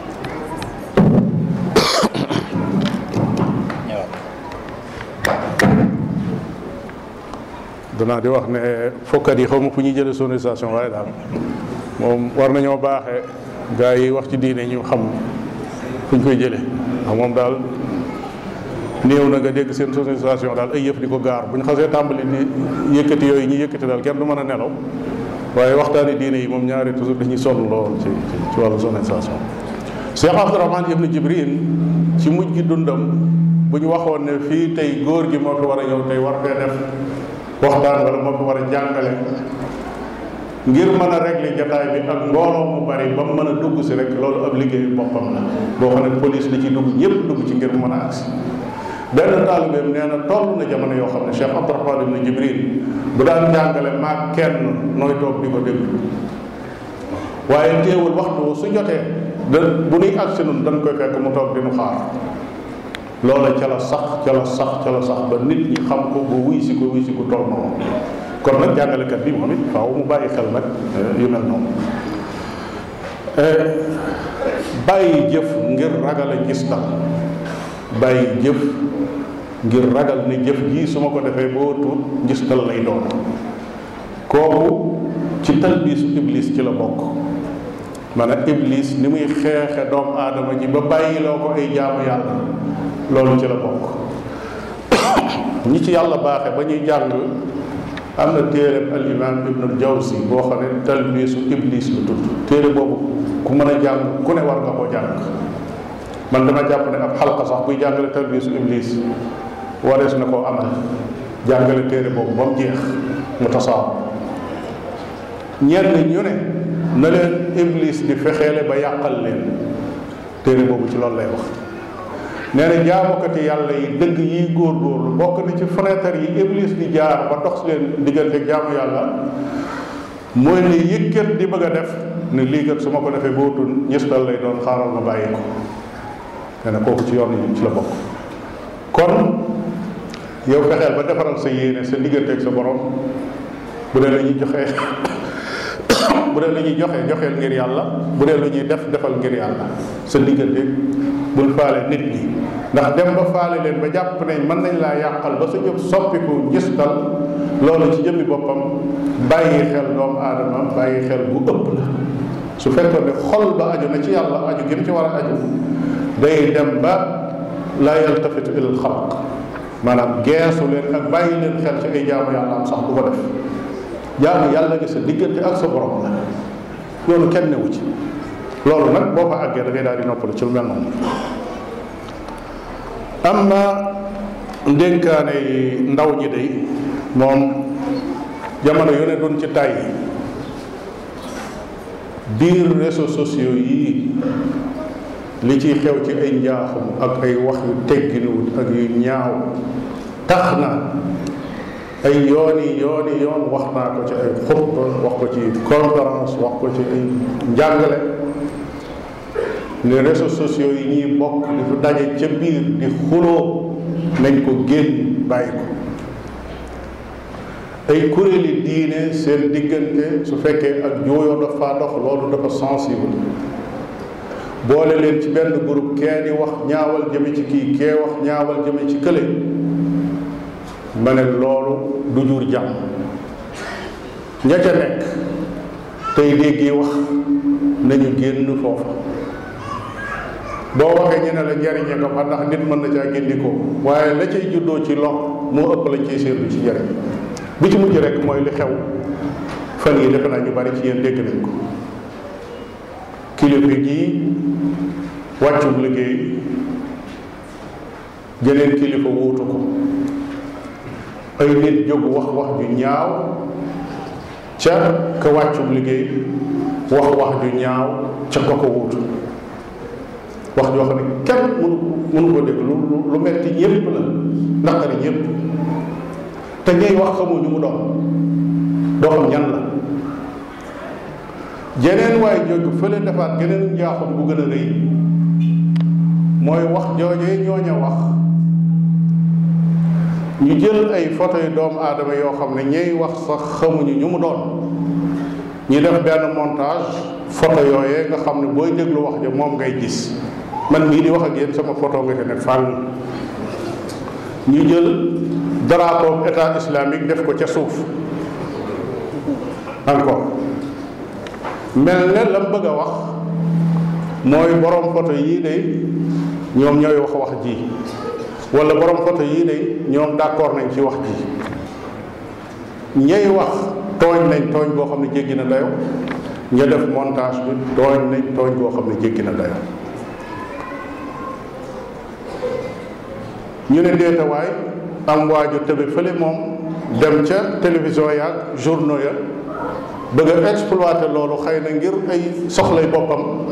danaa di wax ne fokkat yi xaw ma fu ñuy jëlee sonorisation waaye daal moom war nañoo baaxee gars yi wax ci diine ñu xam fu ñu koy jëlee ndax moom daal néew na nga dégg seen sonorisation daal ay yëf di ko gaar bu ñu xasee tàmbali di yëkkati yooyu ñuy yëkkati daal kenn du mën a nelaw waaye waxtaani diine yi moom ñaari toujours dañuy sonn lool ci ci wàllu sonorisation Cheikh Abdourahman ibnu Jibril ci mujj gi dundam bu ñu waxoon ne fii tey góor gi moo fi war a ñëw tey war fee def waxtaan wala moo fi war a jàngale ngir mën a régler jataay bi ak mbooloo mu bari ba mu mën a dugg si rek loolu ab liggéeyu boppam la boo xam ne police da ciy dugg ñëpp dugg ci ngir mu mën a agsi benn taalibeem nee na toll na jamono yoo xam ne Cheikh Abdourahman ibn Jibril bu daan jàngale maag kenn nooy toog di ko déglu waaye teewul waxtu su jotee da bu nuy agsi nun dañ koy fekk mu toog di nu xaar loola ca la sax ca la sax ca la sax ba nit ñi xam ko ba wuy si ko wuy si ko toll noonu kon nag jàngalekat bi moom it faaw mu bàyyi xel nag yu mel noonu bàyyi jëf ngir ragal a gis dal bàyyi jëf ngir ragal ne jëf ji su ma ko defee boo tuut gis dal lay doon kooku ci talbiisu iblis ci la bokk maanaam iblis ni muy xeexe doomu aadama ji ba bàyyiloo ko ay jaamu yàlla loolu ci la bokk ñi ci yàlla baaxe ba ñuy jàng am na téere al imam ibnul jawzi boo xam ne talbiisu iblis lu tudd téere boobu ku mën a jàng ku ne war nga koo jàng man dama jàpp ne ab xalqa sax buy jàngale talbiisu iblis warees na koo amal jàngale téere boobu ba mu jeex mu tasaaroo ñenn ñu ne na leen iblis di fexeele ba yàqal leen téere boobu ci loolu lay wax nee na jaamukati yàlla yi dëgg yiy góorgóorlu bokk na ci fenêtre yi iblis di jaar ba dox leen diggante jaamu yàlla mooy ne yëkkat di bëgg a def ne lii kat su ma ko defee bootul ñistal lay doon xaaral ma bàyyi ko nee na kooku ci yoon yi ci la bokk kon yow fexeel ba defaral sa yéene sa digganteeg sa borom bu dee la ñuy joxe bu dee la ñuy joxe joxeel ngir yàlla bu dee lu ñuy def defal ngir yàlla sa digganteeg bul faale nit ñi ndax dem ba faale leen ba jàpp ne mën nañ laa yàqal ba sa jëf soppiku gistal loolu ci jëmmi boppam bàyyi xel doomu aadama bàyyi xel bu ëpp la su fekkoon ne xol ba aju na ci yàlla aju gi mu ci war a aju day dem ba laa yaltafitu ilal xalq maanaam geesu leen ak bàyyi leen xel ci ay jaamu yàlla am sax du ko def jaamu yàlla gi sa diggante ak sa borom la loolu kenn newu ci loolu nag boo fa àggee da ngay daal di noppalu ci lu mel noonu am na ndénkaane yi ndaw ñi day moom jamono yu ne doon ci tàyyi biir réseaux sociaux yii li ciy xew ci ay njaaxum ak ay wax yu tegginuwut ak yu ñaaw tax na ay yooni yooni yoon wax naa ko ci ay xutba wax ko ci conférence wax ko ci ay njàngale ne réseaux sociaux yi ñuy bokk di fi daje ca biir di xuloo nañ ko génn bàyyi ko ay kuréeli diine seen diggante su fekkee ak jooyoo dafa dox loolu dafa sensible boole leen ci benn groupe kee di wax ñaawal jëme ci kii kee wax ñaawal jëme ci kële ma ne loolu du jur jàmm ña ca nekk tey dégg wax nañu génn foofa boo waxee ñu ne la njariñe nga fa ndax nit mën na caa gindikoo waaye la cay juddoo ci lor moo ëpp lañ ciy seetlu ci njariñ bi ci mujj rek mooy li xew fan yi defe naa ñu bari ci yéen dégg nañ ko kilifa gi wàccub liggéey geneen kilifa wuutu ko ay nit jóg wax wax ju ñaaw ca ka wàccub liggéey wax wax ju ñaaw ca ka ko wuutu wax joo xam ne kenn mënu mënu ko dégg lu lu metti ñépp la naqari ñépp te ñay wax xamoo ñu mu doon doo xam ñan la jeneen waaye jooju fële defaat geneen njaaxum bu gën a rëy mooy wax joojee ñooña wax ñu jël ay photo yu doomu aadama yoo xam ne ñay wax sax xamuñu ñu mu doon ñu def benn montage photo yooyee nga xam ne booy déglu wax ja moom ngay gis man mii di wax ak yéen sama photo nga ci ne fàng ñu jël drapeau état islamique def ko ca suuf encore mel ne la bëgg a wax mooy borom photo yii de ñoom ñooy wax wax ji wala borom photo yii de ñoom d'accord nañ ci wax ji ñay wax tooñ nañ tooñ boo xam ne jéggi na dayo ña def montage bi tooñ nañ tooñ boo xam ne jéggi na dayo ñu ne deetawaay am waaju tëbe fële moom dem ca télévision yaag journaux ya bëgg a exploiter loolu xëy na ngir ay soxlay boppam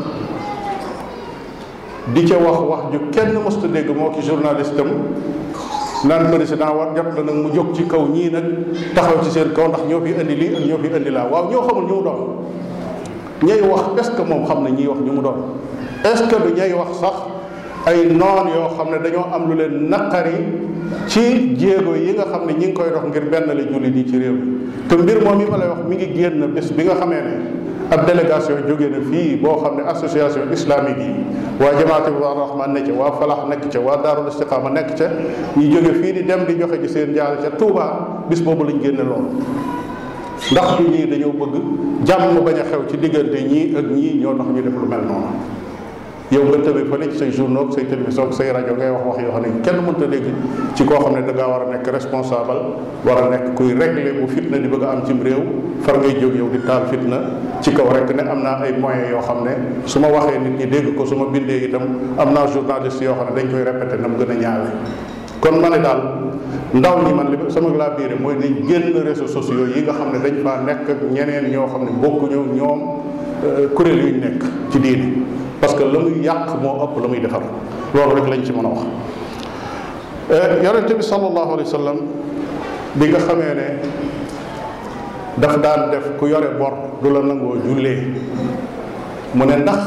di ca wax wax ju kenn mësta dégg moo ki journaliste am naan président war jot la nag mu jóg ci kaw ñii nag taxaw ci seen kaw ndax ñoo fi indi lii ak ñoo fi indi laa waaw ñoo xamul ñu mu doon ñay wax est-ce que moom xam na ñiy wax ñu mu doon est-ce que du ñay wax sax ay noon yoo xam ne dañoo am lu leen naqari ci jéego yi nga xam ne ñi ngi koy dox ngir benn la julli nii ci réew mi te mbir moom yi ma lay wax mi ngi génn bés bi nga xamee ne ab délégation jóge na fii boo xam ne association islamique yi waa jamaatu bi rahman nekk ca waa falax nekk ca waa daarul istiqaama nekk ca ñu jóge fii di dem di joxe ji seen njaal ca Touba bis boobu lañ génne loolu ndax ñu ñii dañoo bëgg jàmm bañ a xew ci diggante ñii ak ñii ñoo tax ñu def lu mel noonu yow nga tëbe fële ci say journaux say télévision say rajo ngay wax wax yoo xam ne kenn mënta dégg ci koo xam ne da ngaa war a nekk responsable war a nekk kuy régler bu fitna di bëgg a am cim réew far ngay jóg yow di taal fitna ci kaw rek ne am naa ay moyens yoo xam ne su ma waxee nit ñi dégg ko su ma bindee itam am naa journaliste yoo xam ne dañ koy répété na mu gën a ñaawe kon ma ne daal ndaw ñi man li sama laa biire mooy nañ génn réseaux sociaux yi nga xam ne dañ faa nekk ak ñeneen ñoo xam ne bokkuñu ñoom kuréel yuñ nekk ci diini parce que la muy yàq moo ëpp la muy defar loolu rek lañ ci mën a wax yonente bi sallallahu alayhi wa sallam bi nga xamee ne daf daan def ku yore bor du la nangoo jullee mu ne ndax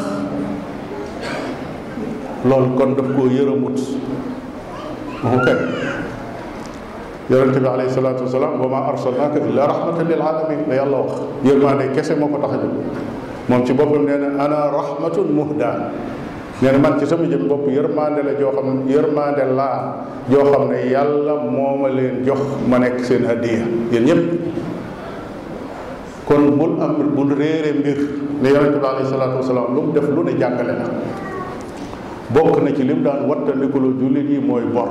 loolu kon daf koo yërëmut mu kay yonente bi alayhi salaatu wasalaam wa ma arsalnaaka illa rahmatan lil alamin la yàlla wax yërmaande kese moo ko tax a jóg moom ci boppam nee na ana rahmatun muhda nee na man ci sama jëm bopp yërmaande la joo xam ne yërmaande laa joo xam ne yàlla moo ma leen jox ma nekk seen hadiya yéen ñëpp kon bul am bul réere mbir ne yonente bi alayhi salaatu wasalaam lu mu def lu ne jàngale la bokk na ci lim daan wattandikuloo jullit yi mooy bor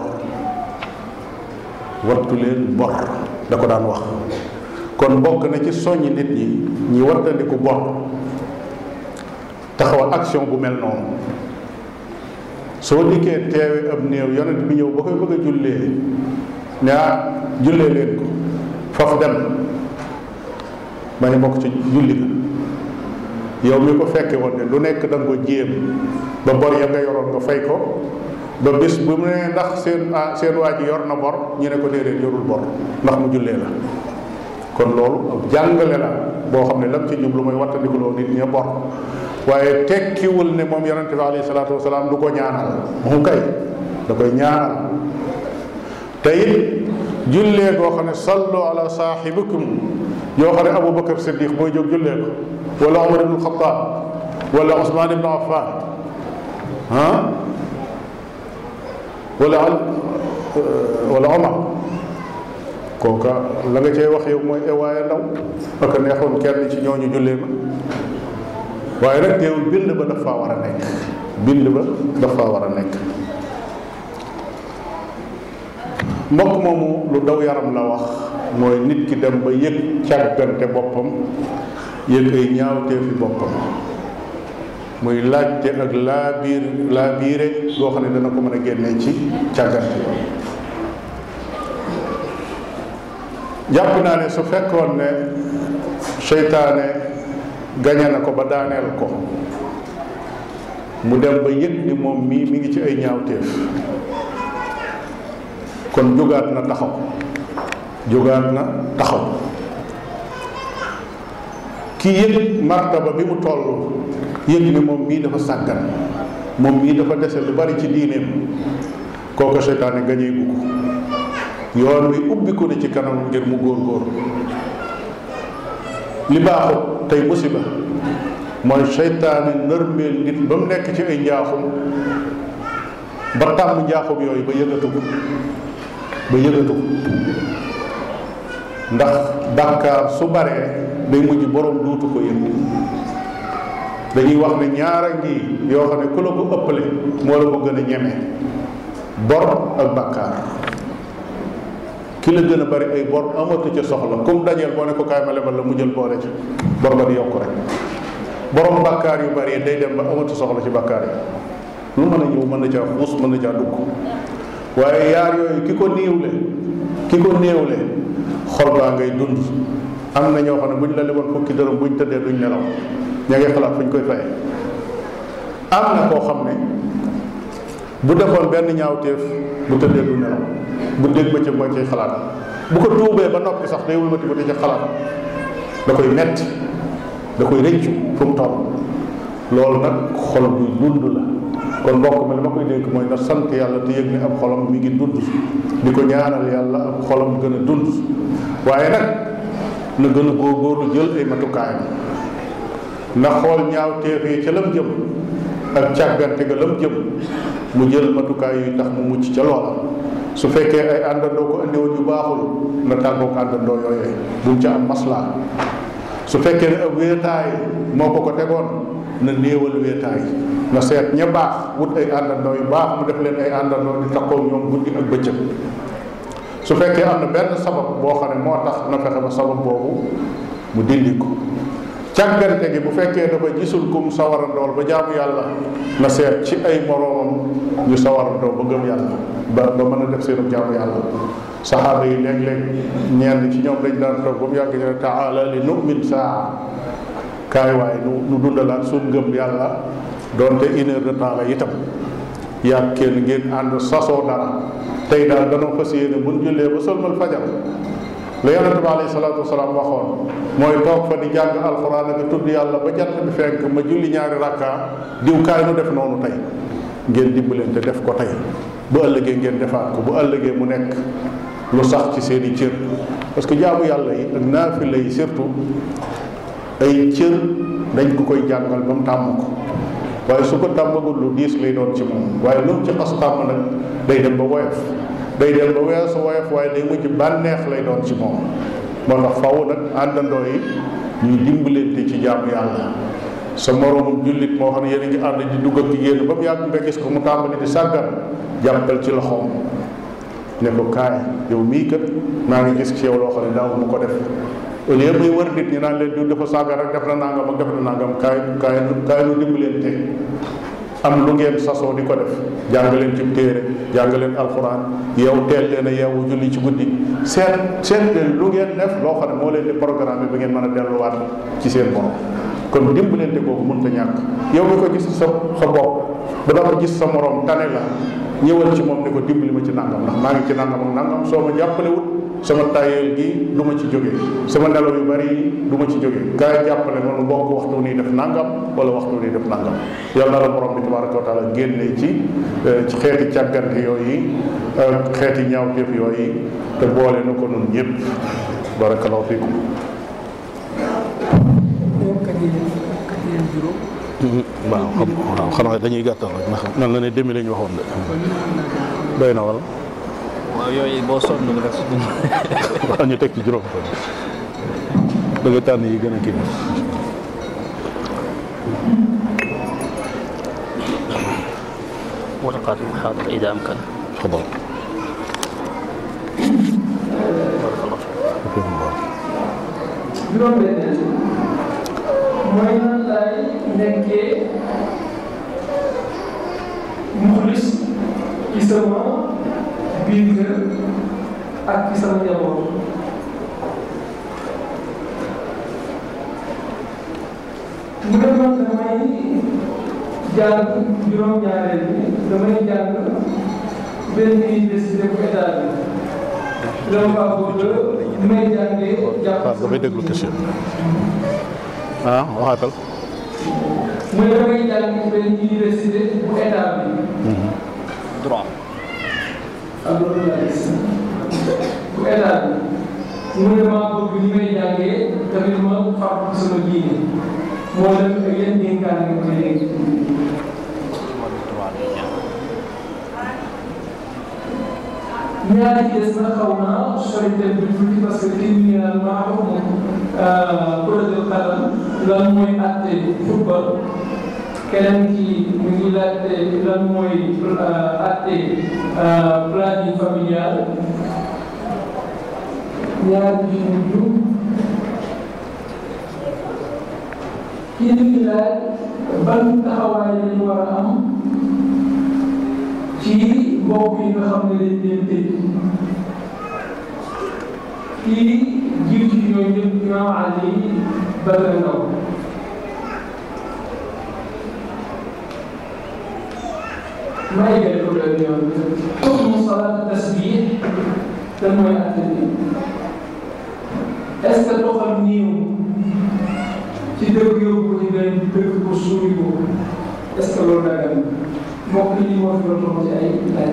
wattu leen bor da ko daan wax kon bokk na ci soññ nit ñi ñi wattandiku bor taxawal action bu mel noonu soo dikkee teewe ab néew yonent bi ñëw ba koy bëgg a jullee ne ah jullee leen ko faf dem bañ a bokk ci julli ga yow mi ko fekke woon ne lu nekk da nga ko jéem ba bor ya nga yoroon nga fay ko ba bés bu mu ne ndax seen ah seen waa ji yor na bor ñu ne ko déedéet yorul bor ndax mu jullee la kon loolu ab jàngale la boo xam ne lam ci jublu mooy wattandikuloo nit ña bor waaye tekkiwul ne moom yonente bi alayhi salaatu wasalaam du ko ñaanal mu kay da koy ñaanal te it jullee goo xam ne sallu ala saaxibikum yoo xam ne Abu Bakar Siddiq mooy jóg jullee ko wala Omar ibn Xataab wala Ousmane ibn Affan ah wala al wala Omar kooka la nga cee wax yow mooy waaye ndaw ak a neexoon kenn ci ñooñu jullee ma waaye rek teewul bind ba dafa war a nekk bind ba dafa war a nekk mbokk moomu lu daw yaram la wax mooy nit ki dem ba yëg càggante boppam yëg ay ñaawteefi boppam muy laajte ak laa biir laa biire goo xam ne dana ko mën a génnee ci càggante yooyu jàpp naa ne su fekkoon ne seytaane gañe na ko ba daaneel ko mu dem ba yëg ni moom mii mi ngi ci ay ñaawteef kon jógaat na taxaw jógaat na taxaw ki yëg martaba bi mu toll yëg ni moom mii dafa sàggan moom mii dafa dese lu bari ci diineem kooku seytaane gañee gu ko yoon wi ubbi ko ne ci kanam ngir mu góor góor li baaxut tey musiba mooy seytaane nërmeel nit ba mu nekk ci ay njaaxum ba tàmm njaaxum yooyu ba yëgatu ko ba yëgatu ko ndax bàkkaar su baree day mujj borom duutu ko yëg dañuy wax ne ñaara ngi yoo xam ne ku la ko ëppale moo la ko gën a ñeme bor ak bàkkaar ki la gën a bari ay bor amatu ca soxla comme dajeel boo ne ko kaay ma lebal la mu jël boole ca bor ba di yokk rek borom bàkkaar yu bari day dem ba amatu soxla ci bàkkaar yi lu mën a ñëw mën na caa xuus mën na caa dugg waaye yaar yooyu ki ko niiwle ki ko néewle xol baa ngay dund am na ñoo xam ne buñ la leboon fukki dërëm buñ tëddee duñ nelaw ña ngi xalaat fuñ koy faye am na koo xam ne bu defoon benn ñaawteef bu tëddee du nelaw bu dégg ba ci mooy ciy xalaat bu ko tuubee ba noppi sax day wëlbati ba di ci xalaat da koy metti da koy rëccu fu mu toll loolu nag xol buy dund la kon mbokk mi li ma koy dénk mooy na sant yàlla te yëg ni ab xolam mi ngi dund di ko ñaanal yàlla ab xolam gën a dund waaye nag na gën a góorgóorlu jël ay matukaayam na xool ñaaw teef yi ca lam jëm ak càggante ga lam jëm mu jël matukaay yuy tax mu mucc ca loola su fekkee ay àndandoo ko indiwoon yu baaxul na tàggoog àndandoo yooyee buñ ca am maslaa su fekkee ne ab wéetaay moo ko ko tegoon na néewal wéetaay na seet ña baax wut ay àndandoo yu baax mu def leen ay àndandoo di takkoo ñoom guddi ak bëccëg su fekkee am na benn sabab boo xam ne moo tax na fexe ba sabab boobu mu dindi ko càggante gi bu fekkee dafa gisul kum sawarandool ba jaamu yàlla na seet ci ay moroomam ñu sawarandoo ba gëm yàlla ba ba mën a def seenu jaamu yàlla saxaaba yi léeg-léeg ñenn ci ñoom dañ daan toog ba mu yàgg ñu ne taala li nu'min saa kaay waaye nu nu dundalaat suñ ngëm yàlla doonte une heure de temps la itam yaa kenn ngeen ànd sasoo dara tey daal danoo fas yéene buñ jullee ba sëlmal fajar la yonente bi alayhi salaatu wasalaam waxoon mooy toog fa di jàng alxuraan ak tudd yàlla ba jant bi fenk ma julli ñaari rakka diw kaay nu def noonu tey ngeen dimbalante def ko tey bu ëllëgee ngeen defaat ko bu ëllëgee mu nekk lu sax ci seen i cër parce que jaamu yàlla yi ak naafila yi surtout ay cër dañ ko koy jàngal ba mu tàmm ko waaye su ko tàmmagul lu diis lay doon ci moom waaye lu mu ci xas tàmm nag day dem ba woyof day dem ba weesu woyof waaye day mujj bànneex lay doon ci moom moo tax faw nag àndandoo yi ñuy dimbalante ci jaamu yàlla sa moroomum jullit moo xam ne yéen a ngi ànd di dugg ak ci génn ba mu yàgg nga gis ko mu tàmbali di sàggan jàppal ci loxoom ne ko kaay yow mii kat maa ngi gis ci yow loo xam ne daaw mu ko def au lieu muy wër nit ñi naan leen diw dafa sàggan rek def na nangam ak def na nangam kaay kaay kaay nu dimbalante am lu ngeen sasoo di ko def jàng leen ci téere jàng leen alxuraan yow teel leen a yeewu julli ci guddi seet seet leen lu ngeen def loo xam ne moo leen di programme ba ngeen mën a delluwaat ci seen borom kon dimbalante boobu mënta ñàkk yow mi ko gis sa sa bopp ba dafa gis sa morom tane la ñëwal ci moom ne ko dimbali ma ci nangam ndax maa ngi ci nangam ak nangam soo ma jàppale wut sama tayeel gi du ma ci jóge sama nelaw yu bari yi du ma ci jóge gaa yi jàppale ma nu bokk waxtu nii def nangam wala waxtu nii def nangam yal na la borom bi tabaraka wa taala génne ci ci xeeti càggante yooyu ak xeeti ñaawteef yooyu te boole na ko nun ñëpp barakallahu fikum waaw xam waaw xanaa dañuy gàttal rek ndax mel na ne demi lañu waxoon de doy na wala waaw yooyu boo sonn rek waaw ñu teg ci juróom fan da nga tànn yi gën a kii ورقات المحاضرة إذا أمكن تفضل بارك الله فيك juróom-benneel mooy nan laay nekkee muxlis ci sama biir kër ak ci sama njaboot mu ne man damay jàng juróom-ñaareel bi damay jàng benn université bu état bi dama faa bëgg may jàngee jàpp waaw damay déglu question ah waxaatal mu ne damay jàng ci benn université bu état bi droit ak loolu laa gis bu état bi mu ne maa bëgg li may jàngee tamit ma fàttali sama diine moo dem ak yéen dénkaan nga koy dégg ñaari ci des nag xaw naa sori thème bi tuuti parce que kii bi naan maa ko moom kuréel xalam lan mooy àtte football keneen ki mu ngi laajte lan mooy àtte planning familial ñaari ci mujj kii di ngi laaj ban taxawaay lañu war a am ci mbokk yi nga xam ne dañ leen tëj kii jiitu ci ñoom ñëpp imaam Ali Badara Ndaw maa ngi gën problème yoon bi xukmu salaat tasbih lan mooy àtte bi est ce que doxal niiw ci dëkk yóbbu ko ci benn dëkk ko suuri ko est ce que loolu dagan mbokk yi moo fi doon ci ay laaj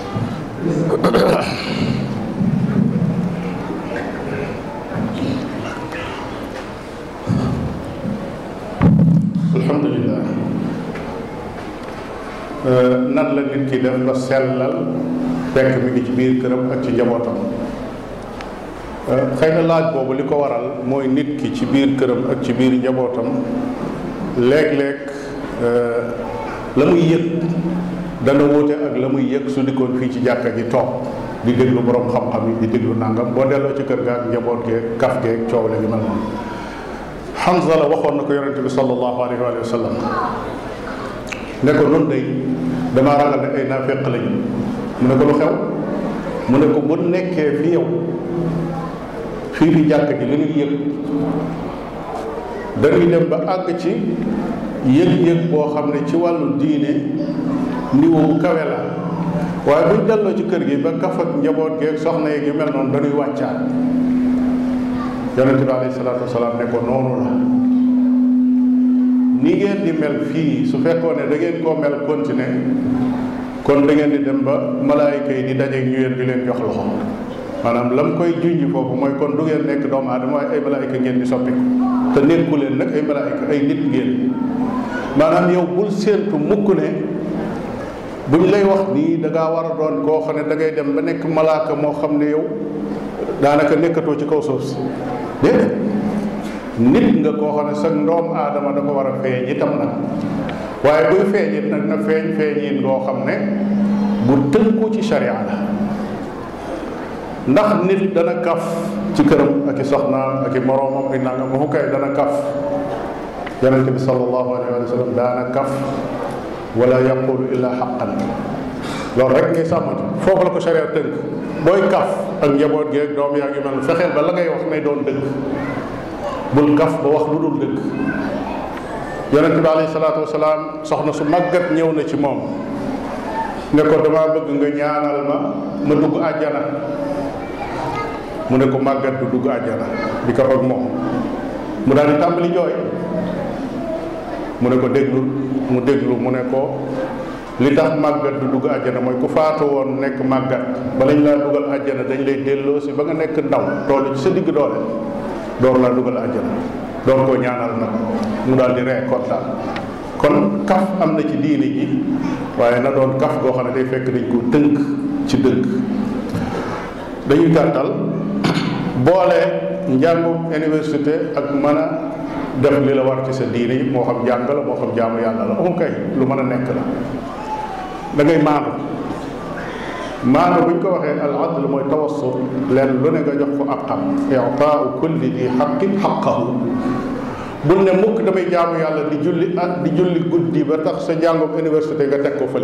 alhamdulilah nan la nit ki def ba sellal fekk mi ngi ci biir këram ak ci njabootam xëy na laaj boobu li ko waral mooy nit ki ci biir këram ak ci biir njabootam léeg-léeg la muy yëg dana wóote ak la muy yëg su dikkoon fii ci jàkka ji toog di déglu borom xam-xam yi di déglu nangam boo delloo ci kër ga ak njaboot geeg kaf geeg coow la gi mel noonu Hanzala waxoon na ko yonente bi sallallahu alayhi wa sallam ne ko noonu day damaa ragal ne ay naafeq lañ mu ne ko lu xew mu ne ko bu nekkee fi yow fii fi jàkk ji li ñuy yëg dañuy dem ba àgg ci yëg-yëg boo xam ne ci wàllu diine niveau kawe la waaye buñ delloo ci kër gi ba kaf ak njaboot geeg soxna yeeg yu mel noonu dañuy wàccaat yonente bi alayhi salaatu wasalaam ne ko noonu la ni ngeen di mel fii su fekkoon ne da ngeen koo mel continuer kon da ngeen di dem ba malaayika yi di dajeeg ñu yéen di leen jox loxo maanaam la mu koy junj foofu mooy kon du ngeen nekk doomu aadama waaye ay malaayika ngeen di soppiku te nekku leen nag ay malaayika ay nit ngeen maanaam yow bul séentu mukk ne buñ lay wax nii da ngaa war a doon koo xam ne da ngay dem ba nekk malaaka moo xam ne yow daanaka nekkatoo ci kaw suuf si déedéet nit nga koo xam ne sa ndoom aadama dafa war a feeñ itam nag waaye buy feeñ it nag na feeñ feeñin ngoo xam ne bu tënku ci sharia la ndax nit dana kaf ci këram ak i soxnaam ak i moroomam i nangam mu kay dana kaf yonente bi sallallahu alayhi wa sallam daana kaf wala yaqulu illa xaqan loolu rek ngay sàmmati foofu la ko sharia tënk booy kaf ak njaboot gi ak doom yaa ngi mel fexeel ba la ngay wax nay doon dëgg bul kaf ba wax lu dul dëgg yonente bi alayhi salaatu wasalaam soxna su màggat ñëw na ci moom ne ko damaa bëgg nga ñaanal ma ma dugg àjjana mu ne ko màggat du dugg àjjana di ko ak moom mu daal di tàmbali jooy mu ne ko déglu mu déglu mu ne ko li tax màggat du dugg àjjana mooy ku faatu woon nekk màggat ba lañ laa dugal àjjana dañ lay delloo si ba nga nekk ndaw toolu ci sa digg doole door laa dugal àjjana door koo ñaanal nag mu daal di ree kontaan kon kaf am na ci diine ji waaye na doon kaf goo xam ne day fekk dañ ko tënk ci dëgg dañuy gàttal boole njàngum université ak mën a def li la war ci sa diine yi moo xam jàng la moo xam jaamu yàlla la amul kay lu mën a nekk la da ngay maandu maandu bu ñu ko waxee al adl mooy tawassut leen lu ne nga jox ko ab xam itaau kulli di xaqin xaqahu bul ne mukk damay jaamu yàlla di julli ak di julli guddi ba tax sa njàngum université nga teg ko fële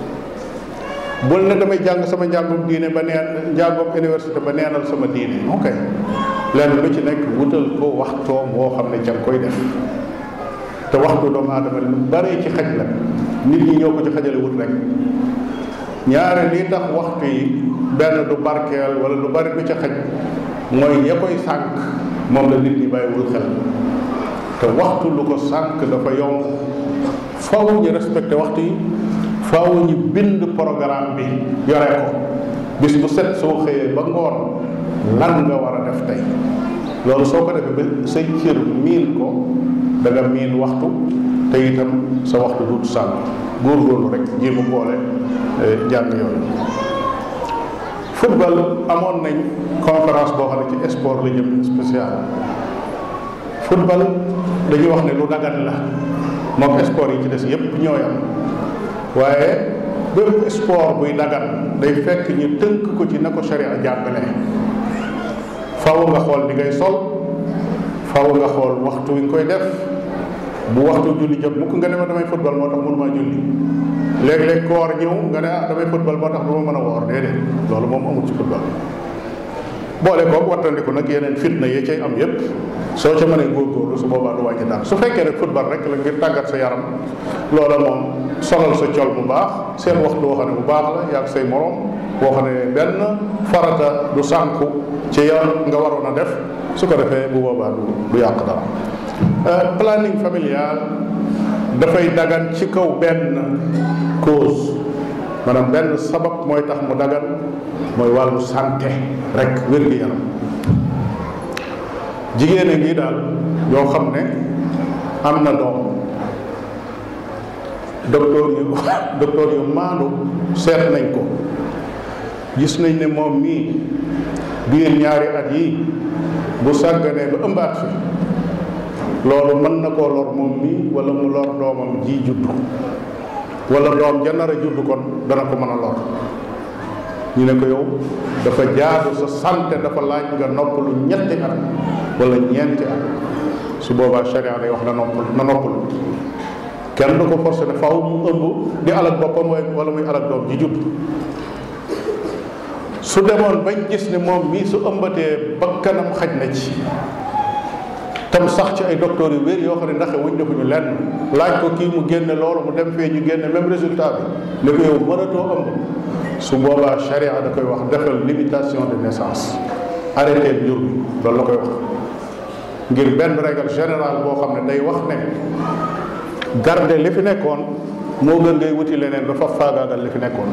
bul ne damay jàng sama njàngum diine ba neen njàngum université ba neenal sama diine ok lenn lu ci nekk wutal ko waxtoom woo xam ne ca nga koy def te waxtu doomu aadama lu bare ci xaj la nit ñi ñoo ko ci xajale wut rek ñaare lii tax waxtu yi benn du barkeel wala lu bari du ca xaj mooy ya koy sànq moom la nit ñi bàyyiwul xel te waxtu lu ko sànq dafa yomb faaw ñu respecté waxtu yi faaw ñu bind programme bi yore ko bis bu set soo xëyee ba ngoon lan nga war a def tey loolu soo ko defee ba say cër miin ko da nga miin waxtu te itam sa waxtu duutu sànq góorgóorlu rek jéem a boole jàng yooyu football amoon nañ conférence boo xam ne ci sport la jëm spécial football dañuy wax ne lu dagan la moom sport yi ci des yépp ñooy am waaye bépp sport buy dagan day fekk ñu tënk ko ci na ko sharia jàngale faw nga xool di ngay sol faw nga xool waxtu wi nga koy def bu waxtu julli jot mukk nga ne ma damay football moo tax mënumaa julli léeg-léeg koor ñëw nga ne ah damay football moo tax du ma mën a woor déedéet loolu moom amul ci football boole koog wattandiku nag yeneen fitna yi cay am yépp soo ca mënee góorgóorlu su boobaa du wàññi dara su fekkee ne football rek la ngir tàggat sa yaram loola moom solal sa col bu baax seen waxtu woo xam ne bu baax la yaa say morom boo xam ne benn farata du sànku ci yoon nga waroon a def su ko defee bu boobaa du du yàq dara planning familial dafay dagan ci kaw benn cause maanaam benn sabab mooy tax mu dagan mooy wàllu santé rek wér-gi-yaram jigéen a ngi daal yoo xam ne am na doom docteur yu docteur yu maandu seet nañ ko gis nañ ne moom mii biir ñaari at yi bu sàgganee ba ëmbaat fi loolu mën na koo lor moom mii wala mu lor doomam ji juddu wala doom ja nar a juddu kon dana ko mën a lor ñu ne ko yow dafa jaadu sa santé dafa laaj nga noppalu ñetti at wala ñeenti at su boobaa sharia day wax na noppal na noppal kenn du ko forcé ne faw mu ëmb di alal boppam waaye wala muy alal doom ji judd su demoon bañ gis ne moom mii su ëmbatee bakkanam xaj na ci tam sax ci ay docteurs yu wér yoo xam ne ndaxe wuñ defuñu lenn laaj ko kii mu génne loolu mu dem fee ñu génne même résultat bi ne ko yow mënatoo ëmb su boobaa charia da koy wax defal limitation de naissance arrêté njur bi loolu la koy wax ngir benn règle générale boo xam ne day wax ne garde li fi nekkoon moo gën ngay wuti leneen ba fa faagaagal li fi nekkoon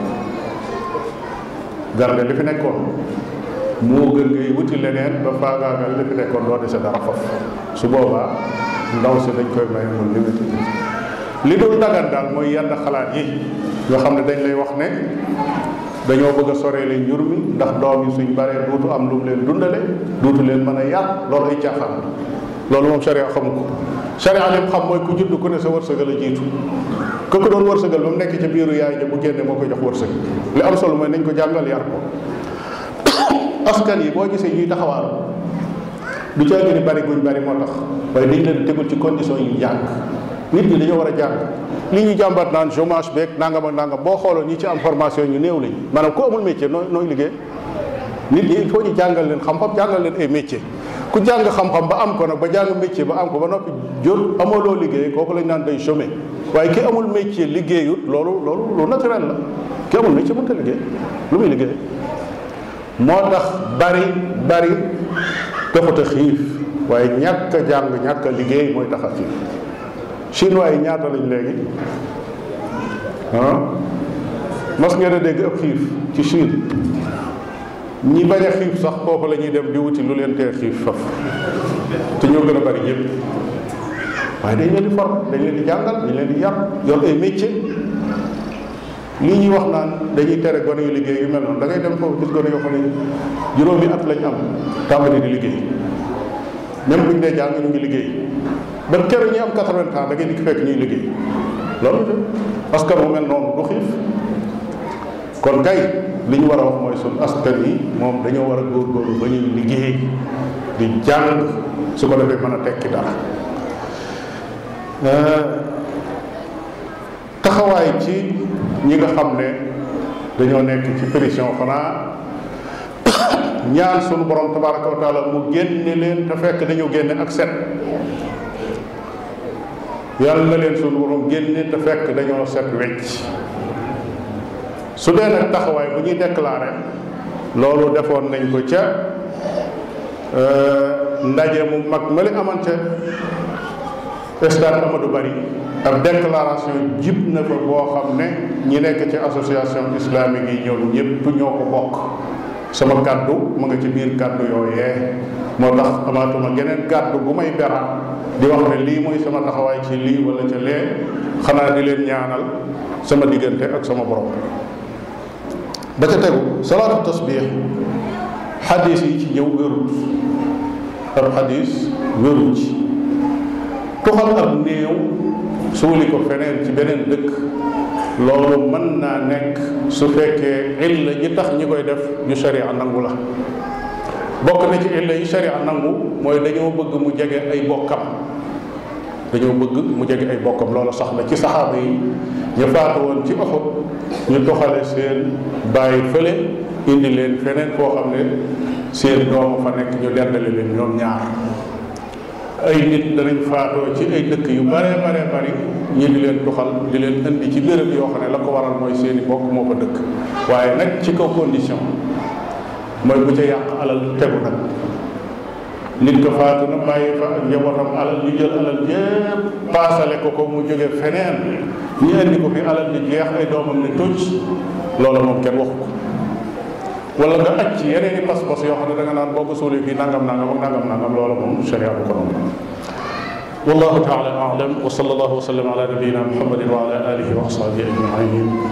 garde li fi nekkoon moo gën ngay wuti leneen ba faagaagal li fi nekkoon doo dese dara faf su boobaa ndaw si dañ koy may mu limité li dul dagan daal mooy yenn xalaat yi nga xam ne dañ lay wax ne dañoo bëgg a soreele njur mi ndax doom yi suñ baree duutu am lu mu leen dundale duutu leen mën a yar loolu ay caaxaan loolu moom sharia xamu ko sharia lim xam mooy ku judd ku ne sa wërsëgal a jiitu ku ko doon wërsëgal ba mu nekk ca biiru yaay ja bu génne moo koy jox wërsëg li am solo mooy nañ ko jàngal yar ko askan yi boo gisee ñuy taxawaaru du caagi ni bari guñ bari moo tax waaye dañ leen tegul ci condition yu jàng nit ñi dañoo war a jàng li ñu jàmbat naan chômage beeg nangam ak nangam boo xooloon ñi ci am formation ñu néew lañ maanaam ku amul métier nooy nooy liggéey nit ñi il faut ñu jàngal leen xam-xam jàngal leen ay métier ku jàng xam-xam ba am ko nag ba jàng métier ba am ko ba noppi jot amoo loo liggéey kooku lañ naan day chômé waaye ki amul métier liggéeyut loolu loolu lu naturel la ki amul métier mënta liggéey lu muy liggéey moo tax bari bari taxut a xiif waaye ñàkk a jàng ñàkk a liggéey mooy tax a xiif chinois yi ñaata lañ léegi ah mas ngeen a dégg ab xiif ci Chine ñi bañ a xiif sax foofu la ñuy dem di wuti lu leen tee xiif faf te ñoo gën a bari ñëpp waaye dañ leen di for dañ leen di jàngal dañ leen di yar yor ay métier lii ñuy wax naan dañuy tere gone yu liggéey yu mel noonu da ngay dem foofu gis gone yoo xam ne juróomi at lañ am tàmbali di liggéey même buñ dee jàng ñu ngi liggéey ba keroog ñi am 80 ans da ngay dikk fekk ñuy liggéey loolu de parce que mu mel noonu du xiif kon kay li ñu war a wax mooy suñ askan yi moom dañoo war a góorgóorlu ba ñuy liggéey di jàng su ko defee mën a tekki dara taxawaay ci ñi nga xam ne dañoo nekk ci prison xanaa ñaan sunu borom tabaraka wa taala mu génne leen te fekk dañu génne ak set yàlla na leen sunu borom génne te fekk dañoo set wecc su dee nag taxawaay bu ñuy déclaré loolu defoon nañ ko ca ndaje mu mag ma li amante stade Amadou Bari ab déclaration jib na fa boo xam ne ñi nekk ci association islamique yi ñoom ñëpp ñoo ko bokk sama kàddu mu nga ci biir kàddu yooyee moo tax amaatuma geneen kàddu bu may beraat di wax ne lii mooy sama taxawaay ci lii wala ca lee xanaa di leen ñaanal sama diggante ak sama borom ba ca tegu salaatu tasbix xadis yi ci ñëw wérut ab xadis wérut ci tuxal ab néew suuli ko feneen ci beneen dëkk loolu mën naa nekk su fekkee illa ji tax ñi koy def ñu sharia nangu la bokk na ci illa yi sharia nangu mooy dañoo bëgg mu jege ay bokkam dañoo bëgg mu jege ay bokkam loolu sax na ci saxaaba yi ñu faatu woon ci Uhud ñu doxale seen bàyyi fële indi leen feneen koo xam ne seen doomu fa nekk ñu dendale leen ñoom ñaar ay nit danañ faatoo ci ay dëkk yu bare bare bari ñi di leen tuxal di leen indi ci béréb yoo xam ne la ko waral mooy seeni bokk moo ko dëkk waaye nag ci kaw condition mooy bu ca yàq alal tegu nag nit ko faatu na bàyyi fa ak njabootam alal ñu jël alal yépp paasale ko ko mu jóge feneen ñu indi ko fi alal di jeex ay doomam ne tucc loolu moom kenn waxu ko wala nga aj ci yeneen i pas-pas yoo xam ne da nga naan boo ko suulee fii nangam nangam ak nangam nangam loolu moom sharia bu ko nangu wallahu taala alam wa sallallahu wa sallam ala nabiyina muhammadin wa ala alihi wa ashabihi ajmain